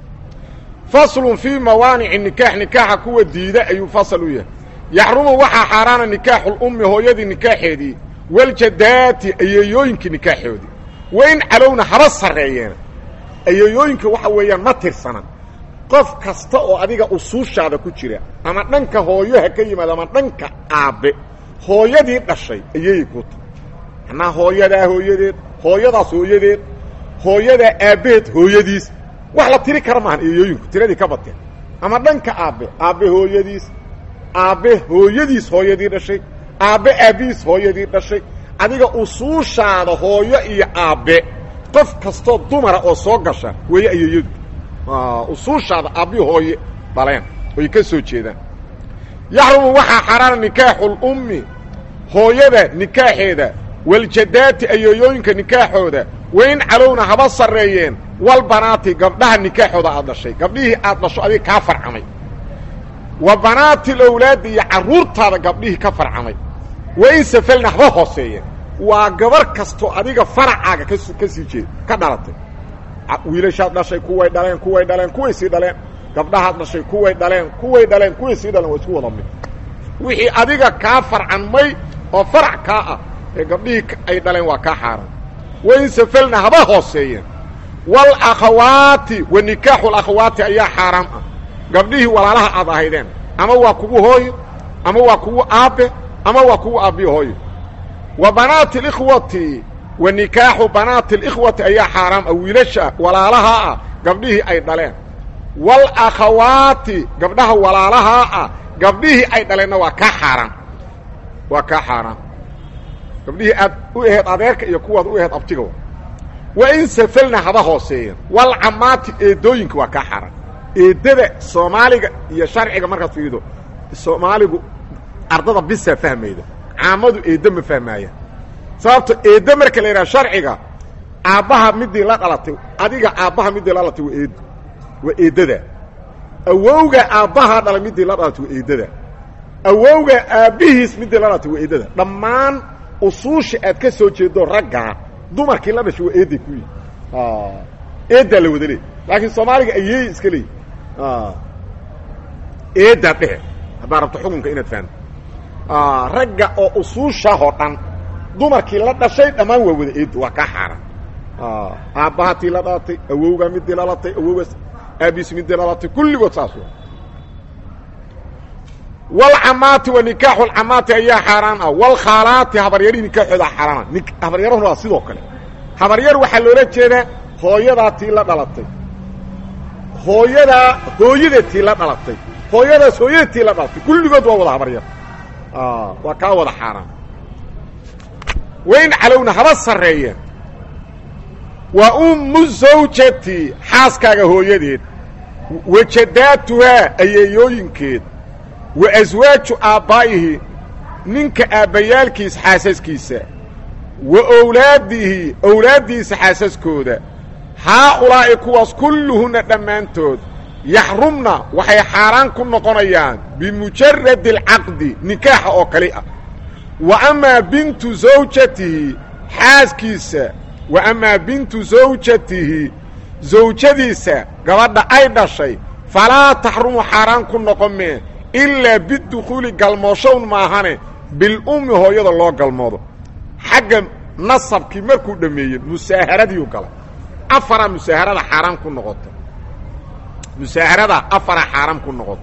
[SPEAKER 1] faslun fii mawaanici nikaax nikaaxa kuwa diida ayuu fasal u yahay yaxrumu waxaa xaaraana nikaaxu lummi hooyadii nikaaxeedii waljadaati ayeeyooyinkii nikaaxoodii wain calowna haba sarreeyeena ayeeyooyinka waxa weeyaan ma tirsana qof kasta oo adiga usuushaada ku jira ama dhanka hooyo ha ka yimaado ama dhanka aabbe hooyadii dhashay ayeeyay kuu tahay macnaa hooyadaa hooyadeed hooyadaas hooyadeed hooyadaa aabbaheed hooyadiis wax la tiri kara maahan ayeeyooyinku tiradii ka bateen ama dhanka aabbe aabbe hooyadiis aabbe hooyadiis hooyadii dhashay aabbe aabbihiis hooyadii dhashay adiga usuushaada hooyo iyo aabbe qof kastoo dumara oo soo gasha weeye ayeeyadu usuushaada aabbi hooye dhaleen oy ka soo jeedaan yaxrumu waxaa xaraana nikaaxulummi hooyada nikaaxeeda waljadaati ayeeyooyinka nikaaxooda wain calowna haba sarreeyeen walbanaati gabdhaha nikaaxooda aad dhashay gabdhihii aad dhasho adiga kaa farcamay wa banaati lawlaadi iyo carruurtaada gabdhihii ka farcamay wa in safalna haba hooseeyeen waa gabar kastoo adiga faracaaga kas ka sii jeed ka dhalatay wiilashaad dhashay kuway dhaleen kuway dhaleen kuway sii dhaleen gabdhahaad dhashay kuway dhaleen kuway dhaleen kuway sii dhaleen waa isku wada mid wixii adiga kaa farcanmay oo farac kaa ah ee gabdhihii ay dhaleen waa kaa xaaran wa in safalna haba hooseeyeen walakhawaati wa nikaaxu lakhawaati ayaa xaaraam ah gabdhihii walaalaha aad ahaydeen ama waa kugu hooyo ama waa kugu aabbe ama waa kugu aabbiyo hooyo wa banaati alikhwati wa nikaaxu banaati alikhwati ayaa xaaraam ah wiilasha walaalahaa ah gabdhihii ay dhaleen walakhawaati gabdhaha walaalahaa ah gabdhihii ay dhaleenna waa kaa xaaraan waa kaa xaaraan gabdhihii aad u aheed adeerka iyo kuwaad u aheed abtiga wa in safalna haba hooseeyeen walcamaati eedooyinka waa kaa xaaraan eedada soomaaliga iyo sharciga markaad fiido soomaaligu ardada bisaa fahmayda caamadu eeddo ma fahmaayaan sababto eeddo marka la yidhaha sharciga aabbaha midii la dhalatay adiga aabbaha midii la dhalatay waa eeddo waa eeddada awowga aabbahaa dhalay midii la dhalatay waa eeddada awowga aabbihiis midii la dhalatay waa eeddada dhammaan usuusha aad ka soo jeedo raggaa dumarkii la dhashay waa eedday ku yihi eeddaa la wada leey laakiin soomaaliga ayeey iska leeyi eeddaa dhehe haddaad rabto xukunka inaad fahamto ragga oo usuushahoo dhan dumarkii la dhashay dhammaan waa wada eeddo waa kaa xaaran aabbaha tii la dhalatay awowgaa midii la dhalatay awowgaas aabiis midii la dhalatay kulligood saas w walcamaati wa nikaaxu lcamaati ayaa xaaraan ah walkhaalaati habaryarihii nikaaxooda xaaraana habaryarahuna waa sidoo kale habaryar waxaa loola jeedaa hooyadaa tii la dhalatay hooyadaa hooyada tii la dhalatay hooyadaas hooyada tii la dhalatay kulligood waa wada habaryar waa kaa wada xaaraan wayn calowna haba sarreeyeen wa ummu zawjati xaaskaaga hooyadeed wajadaatuhaa ayeeyooyinkeed wa aswaaju aabbaa'ihi ninka aabbayaalkiis xaasaskiisa wa owlaadihi owlaaddiisa xaasaskooda haa-ulaa'i kuwaas kulluhunna dhammaantood yaxrumna waxay xaaraan ku noqonayaan bimujaradi alcaqdi nikaaxa oo kali ah wa amaa bintu zawjatihi xaaskiisa wa amaa bintu zawjatihi zawjadiisa gabadha ay dhashay falaa taxrumu xaaraan ku noqon mee ilaa bidukhuuli galmooshown maahane bilummi hooyada loo galmoodo xagga nasabkii markuu dhammeeyey musaaharadiiu galay afara musaaharada xaaraan ku noqoto musaaharada afara xaaraan ku noqoto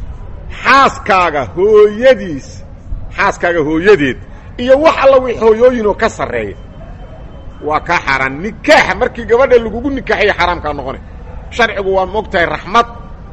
[SPEAKER 1] xaaskaaga hooyadiis xaaskaaga hooyadeed iyo wax alla wix hooyooyinoo ka sarreeya waa kaa xaaraan nikaaxa markii gabadha lagugu nikaaxaya xaaraamkaa noqonay sharcigu waa moogtahay raxmad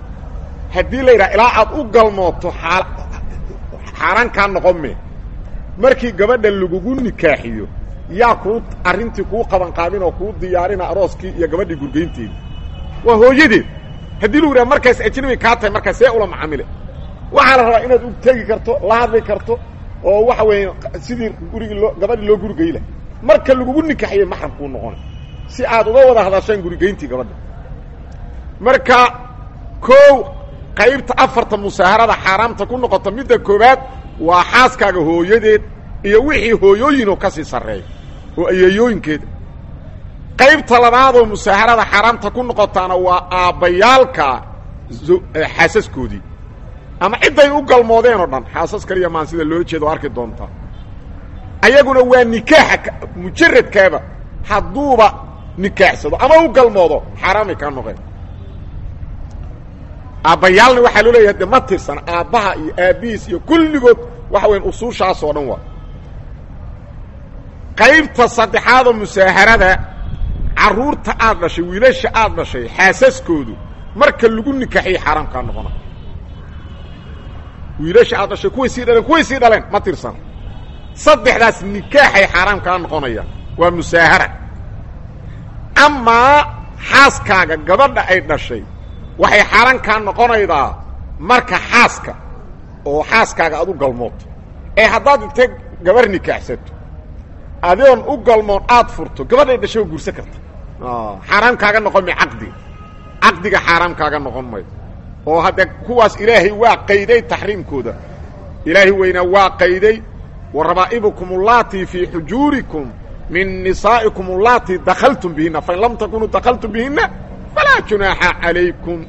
[SPEAKER 1] haddii la yidhaha ilaa aad u galmooto aa xaaraan kaa noqon me markii gabadha lagugu nikaaxiyo yaa kuu arrintii kuu qabanqaabin oo kuu diyaarina arooskii iyo gabadhii gurgaynteedii waa hooyadeed haddii lagu yidhaha markaas ajnabi kaa tahay markaas see ula macamile waxaa la rabaa inaad u tegi karto la hadli karto oo waxa weeye sidii gurigii loo gabadhii loo gurigayla marka lagugu nikaaxiye maxram kuu noqona si aad uga wada hadashaan gurigayntii gabadha marka kow qaybta afarta musaaharada xaaraamta ku noqota midda koowaad waa xaaskaaga hooyadeed iyo wixii hooyooyinoo ka sii sarreeya oo ayeeyooyinkeeda qaybta labaadoo musaaharada xaaraamta ku noqotaana waa aabbayaalka xaasaskoodii ama cidday u galmoodeen oo dhan xaasas kaliya maan sida loola jeeda o arki doontaa ayaguna waa nikaaxa mujaradkaaba hadduuba nikaaxsado ama u galmoodo xaaraamay kaa noqeen aabbayaalna waxaa loo leeyahay de ma tirsan aabbaha iyo aabbihiis iyo kulligood waxa weyan usuushaas oo dhan waa qaybta saddexaadoo musaaharada carruurta aad dhashay wiilasha aad dhashay xaasaskoodu marka lagu nikaaxiyo xaaraam kaa noqona wiilasha aad dhashay kuway sii dhaleen kuway sii dhaleen ma tirsan saddexdaas nikaaxay xaaraam kaa noqonayaan waa musaahara amaa xaaskaaga gabadha ay dhashay waxay xaaraan kaa noqonaydaa marka xaaska oo xaaskaaga aad u galmooto ee haddaad intay gabar nikaaxsato adigoon u galmoon aad furto gabadhay dhashay oo guursan karta xaaraam kaaga noqon may caqdiga caqdiga xaaraam kaaga noqon maydo oo hadde kuwaas ilaahay waa qayday taxriimkooda ilaahay weynaa waa qayday wa rabaa'ibukum ullaatii fii xujuurikum min nisaa'ikum ullaatii dakaltum bihinna fain lam takunuu dakaltum bihinna falaa junaaxa calaykum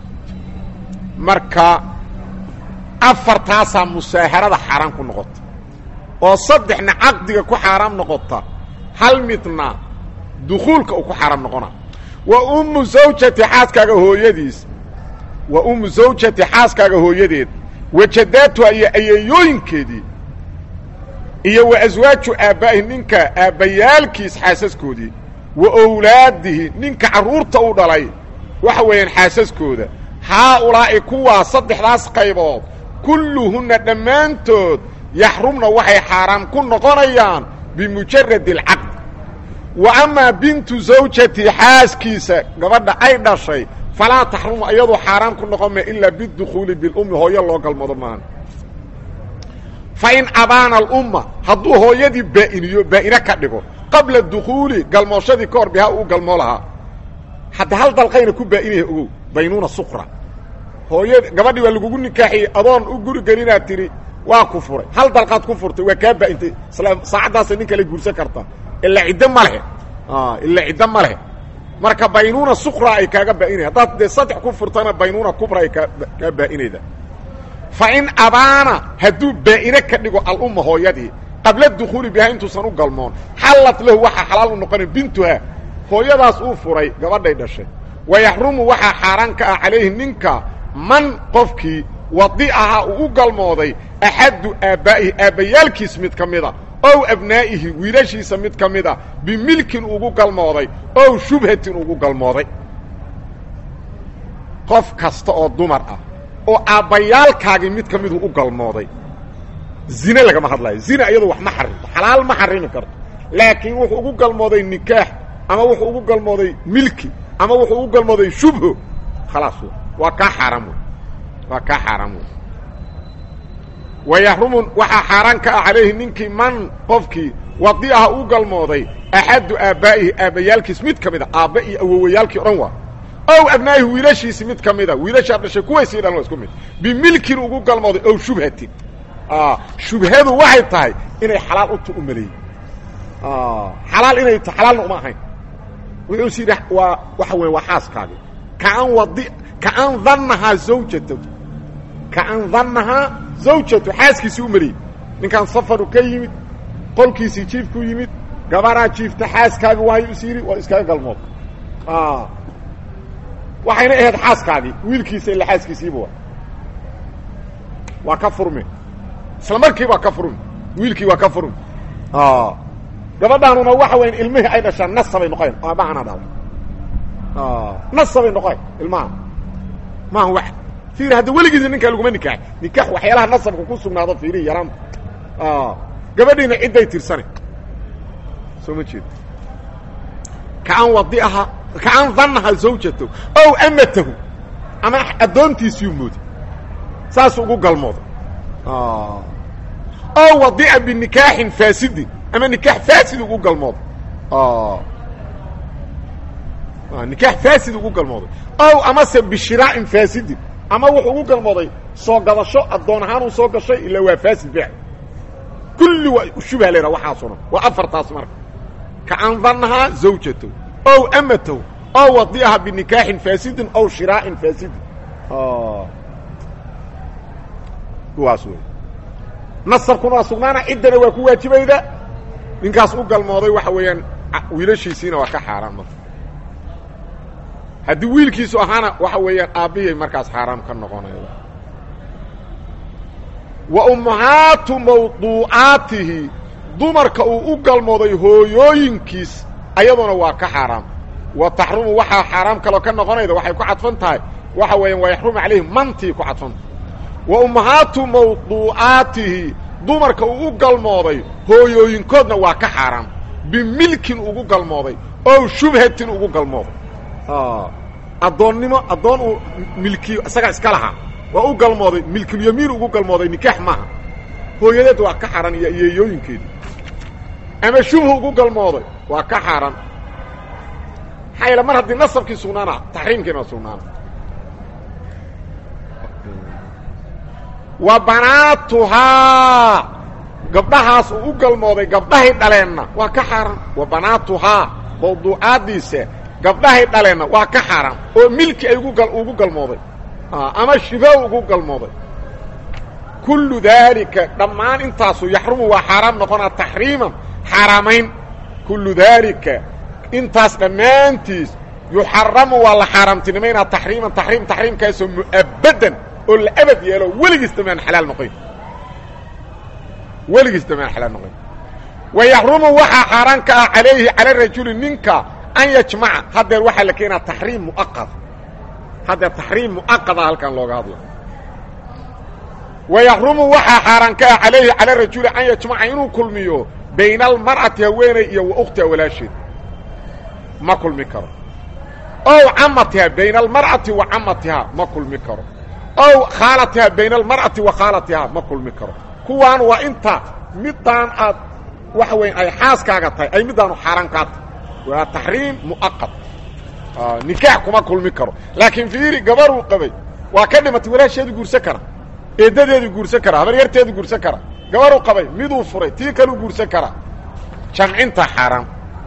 [SPEAKER 1] marka afartaasaa musaaharada xaaraan ku noqota oo saddexna caqdiga ku xaaraam noqota hal midna dukuulka uu ku xaaraam noqona wa ummu zawjati xaaskaaga hooyadiis wa ummu zawjati xaaskaaga hooyadeed wajadaatuha iyo ayeeyooyinkeedii iyo wa aswaaju aabbaa'ihi ninka aabbayaalkiis xaasaskoodii wa owlaadihi ninka carruurta u dhalay waxa weeyaan xaasaskooda haaulaa'i kuwaa saddexdaas qaybood kulluhunna dhammaantood yaxrumna waxay xaaraam ku noqonayaan bimujaradi alcaqd wa amaa bintu zawjati xaaskiisa gabadha ay dhashay falaa taxrumu iyadoo xaaraam ku noqon ma ilaa bidukhuuli bilummi hooyo loo galmado maan fa in abaana alumma hadduu hooyadii baa'iniyo baa'ine ka dhigo qabla dukhuuli galmooshadii ka hor bihaa uu galmoo lahaa hadda hal dalqayna ku baa'inaya ogow baynuuna suqra hooya gabadhii waa lagugu nikaaxiyey adoon u guri gelinaad tidhi waa ku furay hal dalqaad ku furtay waa kaa baa'intay isla saacaddaasa nin kale guursan karta ilaa ciddo ma leh ilaa ciddo ma leh marka baynuuna suqra ay kaaga baa'inaya haddaad dee saddex ku furtana baynuuna kubra ay kaa kaa baa'inayda fa in abaana hadduu baa'ine ka dhigo alumma hooyadii qabla dukhuuli bihaa intuusan u galmoon xallad lahu waxaa xalaal u noqonaya bintuha hooyadaas uu furay gabadhay dhashay wa yaxrumu waxaa xaaraan ka ah calayhi ninka man qofkii wadi'aha uu u galmooday axaddu aabbaa'ihi aabbayaalkiis mid ka mida ow abnaa'ihi wiilashiisa mid ka mida bimilkin ugu galmooday ow shubhatin ugu galmooday qof kasta oo dumar ah oo aabbayaalkaagii mid ka miduu u galmooday zine lagama hadlayo zina iyadu wax ma xarimto xalaal ma xarimi karto laakiin wuxuu ugu galmooday nikaax ama wuxuu ugu galmooday milki ama wuxuu ugu galmooday shubho khalaas waa kaa xaaraam wey waa kaa xaaraam wey wa yaxrumu waxaa xaaraan ka ah calayhi ninkii man qofkii wadi'aha u galmooday axaddu aabbaa'ihi aabbayaalkiis mid ka mida aabba iyo awowayaalkii o dhan waa ow abnaa'ihi wiilashiisi mid ka mida wiilashaa dhashay kuwaysii dhan waa isku mid bimilkin ugu galmooday ow shubhatin shubhadu waxay tahay inay xalaal uta u maleeyey xalaal inay ta xalaalna uma ahayn wuxuu is yidhi waa waxa weya waa xaaskaagi kaan wadi kaan dannahaa zawjatu kaan dannahaa zawjatu xaaskiisii u maleeyey ninkaan safaru ka yimid qolkiisii jiifku yimid gabaraa jiifta xaaskaagi waayo is yidhi waa iskaga galmood waxayna ahayd xaaskaagii wiilkiisa ila xaaskiisiiba waa waa ka furme isla markii waa ka furmi wiilkii waa ka furmi gabadhaanuna waxa weyan ilmihii ay dhashaan nasabay noqoyn aabahana dhala nasabay noqoyn ilmaha maaha wax fiiri hadda weligiisa ninkaa laguma nikaaxay nikaax waxyaalaha nasabka ku sugnaado fiirihi yaraanta gabadhiina cidday tirsane soo ma jeedo kaan wadiaha kaan dannaha zawjatahu ow amatahu ama addoontiisiyuu mooday saasuu ugu galmooday oo wadica binikaaxin faasidin ama nikaax faasid ugu galmooday nikaax faasid ugu galmooday ow amase bishiraa'in faasidin ama wuxuu ugu galmooday soo gadasho addoon ahaanuu soo gashay ilaa waa faasid beec kulli waa shubha leeha waxaasuna waa afartaas marka kaan dannahaa zawjatahu ow amatahu ow wadicaha binikaaxin faasidin ow shiraa'in faasidin kuwaas wey nasabkuna waa sugnaana ciddana waa ku waajibayda ninkaas u galmooday waxa weeyaan wiilashiisiina waa ka xaaraan marka haddii wiilkiisu ahaana waxa weeyaan aabbihii markaas xaaraam ka noqonaya wa ummahaatu mawduucaatihi dumarka uu u galmooday hooyooyinkiis ayaduna waa ka xaaraam wa taxrumu waxaa xaaraam kaloo ka noqonayda waxay ku cadfan tahay waxa weeyaan waa yaxrumu calayhi mantii ku cadfanta wa ummahaatu mawduucaatihi dumarka uu u galmooday hooyooyinkoodna waa ka xaaraam bimilkin ugu galmooday ow shubhatin ugu galmooday addoonnimo addoon uu milkiyo isagaa iska lahaa waa u galmooday milkulyamiin ugu galmooday nikaax maaha hooyadeed waa ka xaran iyo yeeyooyinkeedii ama shubhu ugu galmooday waa ka xaran maxaa yaele mar haddii nasabkii sugnaana taxriimkiina sugnaana wa banaatuhaa gabdhahaas uu u galmooday gabdhahay dhaleenna waa ka xaaraan wa banaatuhaa mawduucaaddiisa gabdhahay dhaleenna waa ka xaaraan oo milki ay ugu galmooday ama shibo ugu galmooday kullu daalika dhammaan intaasu yaxrumu waa xaaraam noqonaa taxriiman xaaraamayn kullu daalika intaas dhammaantiis yuxaramu waa la xaaraamtinimaynaa taxriiman taxriim taxriimkaasoo mu'abadan oo la abad yeelo weligiis damaan xalaal noqoyn weligiis damaan xalaal noqoyn wa yaxrumu waxaa xaaraan ka ah calayhi cala rajuli ninka an yajmaca haddeer waxaa la keenaa taxriim muaqada haddeer taxriim muaqada halkan looga hadla wa yaxrumu waxaa xaaraan ka ah calayhi cala rajuli an yajmaca inuu kulmiyo bayna almar'ati haweeney iyo wa ukhtiha walaasheed ma kulmi karo ow camatiha bayna almar'ati wa camatihaa ma kulmi karo ow khaalatiha bayna almar'ati wa khaalatihaa ma kulmi karo kuwaan waa inta middaan aad waxa weya ay xaaskaaga tahay ay middaanu xaaraan kaa tahay waa taxriim mu'aqad nikaax kuma kulmi karo laakiin fiiri gabaruu qabay waa ka dhimatay walaasheedu guursan kara eeddadeedu guursan kara habaryarteedu guursan kara gabaruu qabay miduu furay tii kaluu guursan kara jamcinta xaaraan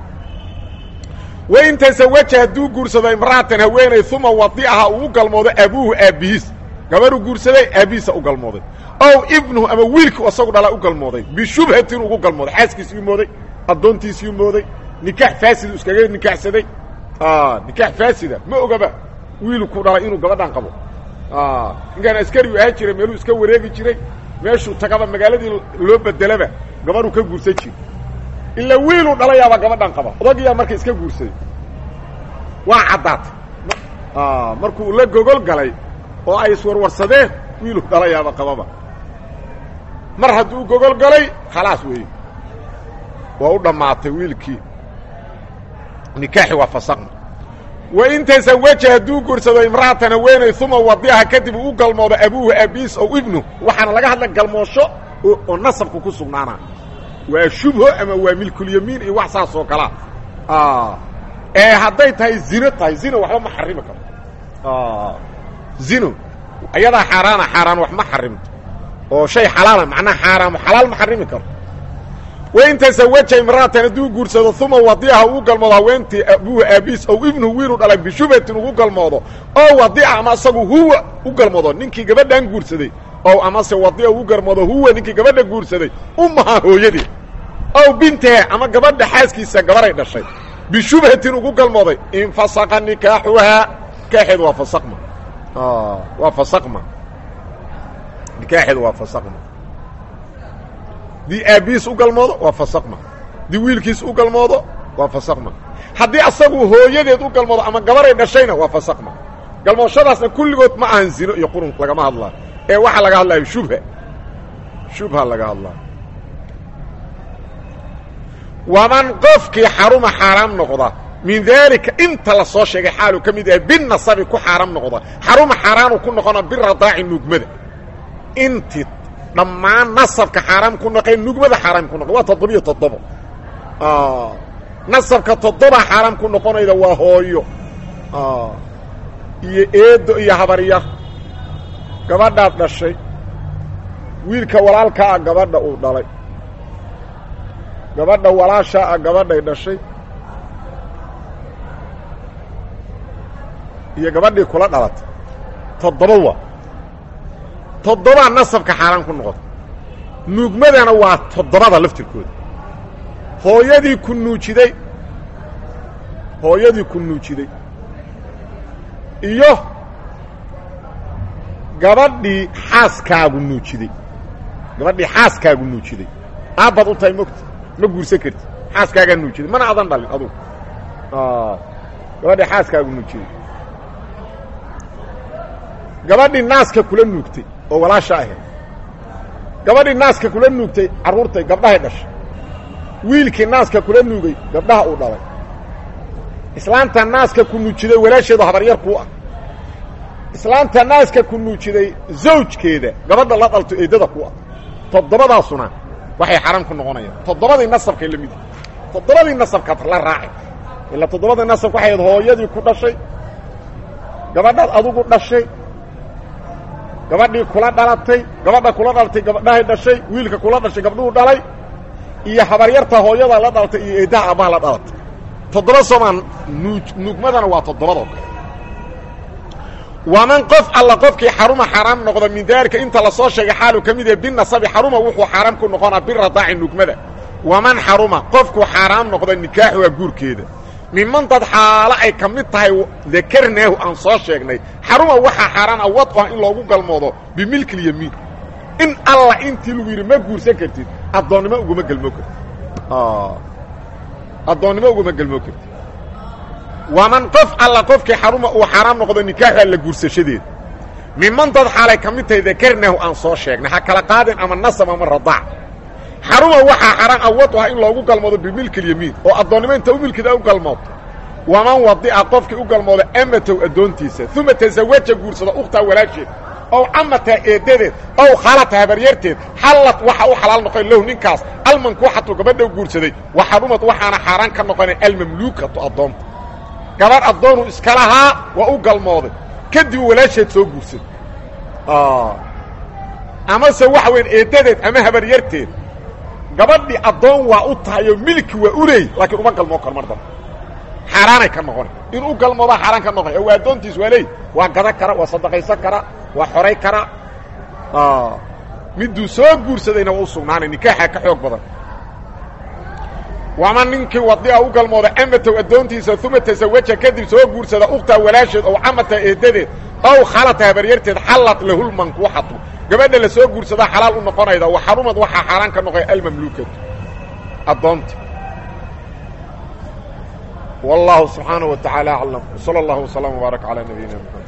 [SPEAKER 1] wain tasawaja hadduu guursado imra'atan haweeney uma wadi'aha uu u galmoodo abuuhu aabbihiis gabaruu guursaday aabbihiisa u galmooday ow ibnuhu ama wiilku isagu dhala u galmooday bishubhatin ugu galmooday xaaskiisiyuu mooday addoontiisiyuu mooday nikaax faasidu iskaga nikaaxsaday nikaax faasida ma ogaba wiilku dhalay inuu gabadhan qabo ninkaan askarigu ahaan jiray meeluu iska wareegi jiray meeshuu tagaba magaaladii loo bedelaba gabadhuu ka guursan jira ila wiiluu dhalayaaba gabadhan qaba odagiyaa marka iska guursaday waa caddaatay markuu la gogol galay oo ay iswarwarsadeen wiiluu dhalayaaba qababa mar hadduu gogol galay khalaas weeye waa u dhammaatay wiilkii nikaaxi waa fasaqna wain tasawaja hadduu guursado imra'atan haweeney uma wadiaha kadib uu u galmoodo abuuhu aabiis ow ibnu waxaana laga hadla galmoosho oo nasabku ku sugnaana waa shubho ama waa milkulyamiin iyo wax saas oo kalaa ee hadday tahay zino tahay zino waxba ma xarimi karo zino ayadaa xaaraana xaaraan wax ma xarimto oo shay xalaala macnaha xaaraamo xalaal ma xarimi karo wain tasawaja imra'atan hadduu guursado uma wadiaha uu galmoodo haweentii abuuhu aabiis ow ibnuhu wiiluu dhalay bishubhatin ugu galmoodo oo wadica ama asagu huwa u galmoodo ninkii gabadhan guursaday ow amase wadia ugu galmoodo huwa ninkii gabadha guursaday ummaha hooyadii ow bintahe ama gabadha xaaskiisa gabaray dhashay bishubhatin ugu galmooday infasaqa nikaaxuhaa nikaaxeedu waa fasaqma waa fasaqma nikaaxeedu waa fasaqma haddii aabbihiis u galmoodo waa fasaqma haddii wiilkiis u galmoodo waa fasaqma haddii asagu hooyadeed u galmoodo ama gabaray dhashayna waa fasaqma galmooshadaasna kulligood ma ahan zino iyo qurun lagama hadlaayo ee waxaa laga hadlaayo shubha shubha laga hadlaayo waman qofkii xaruma xaaraam noqda min daalika inta la soo sheegay xaaluu ka mid yahay binasabi ku xaaraam noqda xaruma xaaraanuu ku noqona biradaaci nuugmada inti dhammaan nasabka xaaraam ku noqee nugmada xaaraam ku noqo waa toddobiyo toddobo nasabka toddoba xaaraam ku noqonayda waa hooyo iyo eedo iyo habaryar gabadhaad dhashay wiilka walaalkaa ah gabadha uu dhalay gabadha walaashaa ah gabadhay dhashay iyo gabadhii kula dhalatay toddoba waa toddobaa nasabka xaaraan ku noqota nuugmadana waa toddobada laftirkooda hooyadii ku nuujiday hooyadii ku nuujiday iyo gabadhii xaaskaagu nuujiday gabadhii xaaskaagu nuujiday aabbaad u tahay mogta ma guursan karti xaaskaagaa nuujiday mana adan dhalin adugu gabadhii xaaskaagu nuujiday gabadhii naaska kula nuugtay oo walaasha ahayd gabadhii naaska kula nuugtay carruurtay gabdhahay dhashay wiilkii naaska kula nuugay gabdhaha uu dhalay islaanta naaska ku nuujiday walaasheedu habaryar kuu ah islaanta naaska ku nuujiday zawjkeeda gabadha la dhalto eeddada ku ah toddobadaasuna waxay xaram ku noqonayaan toddobadii nasabkay la mid toddobadii nasabkaad la raacay ilaa toddobadii nasabka waxay ahayd hooyadii ku dhashay gabadhaad adugu dhashay gabadhii kula dhalatay gabadha kula dhalatay gabadhahay dhashay wiilka kula dhashay gabdhuhu dhalay iyo habaryarta hooyada la dhalatay iyo eeddaha aabbaha la dhalatay toddoba soomaan nuuj nuugmadana waa toddobadoo kale waman qof alla qofkii xaruma xaaraam noqda min daalika inta lasoo sheegay xaalu ka mid yahe binasabi xaruma wuxuu xaaraam ku noqonaa biradaaci nuugmada waman xaruma qofkuu xaaraam noqda nikaaxuha guurkeeda miman dad xaalo ay ka mid tahay dakarnaahu aan soo sheegnay xaruma waxaa xaaraan awad ah in loogu galmoodo bimilkilyamiin in alla intii lagu yidhi ma guursan kartid addoonnimo uguma gelmoo kartid addoonnimo uguma gelmoo kartid waman qof alla qofkii xaruma uu xaaraam noqdo nikaaxu alla guursashadeeda miman dad xaalay ka mid tahay dakarnaahu aan soo sheegnay ha kala qaadin ama nasab ama radaac xaruma waxaa xaraan awad ah in loogu galmoodo bimilkilyamiin oo addoonnimo inta u milkida u galmooto waman wadi'a qofkii u galmooda amatow addoontiisa uma tasawaja guursada ukhtaa walaasheed ow camataa eeddadeed ow khalata habaryarteed xallad waxa u xalaal noqon lahu ninkaas almankuuxatu gabadha guursaday wa xarumad waxaana xaaraan ka noqonay almamluukatu addoonta gabadh addoonuu iska lahaa waa u galmooday kadib walaasheed soo guursaday amase waxa weyn eeddadeed ama habaryarteed gabadhii addoon waa u tahay oo milki waa u leey laakiin uma galmoo karo mar dambe xaaraanay ka noqona in u galmoodaa xaaraan ka noqonay waa addoontiis waa leey waa gadan kara waa sadaqaysan kara waa xoray kara miduu soo guursadayna waa u sugnaanay nikaaxaa ka xoog badan wama ninkii wadia u galmooda amatow addoontiisa uma tasawaja kadib soo guursada ukhtaa walaasheed ow camata eeddadeed ow khalata habaryarteed xallad lahulmankuuxatu gabadha la soo guursadaa xalaal u noqonayda wa xarumad waxaa xaaraan ka noqoya almamluukatu addoonta wallahu subxaanaه wa taعaalى aclam wslى اllah وsلام وbaarak عalى nabiyina mxamed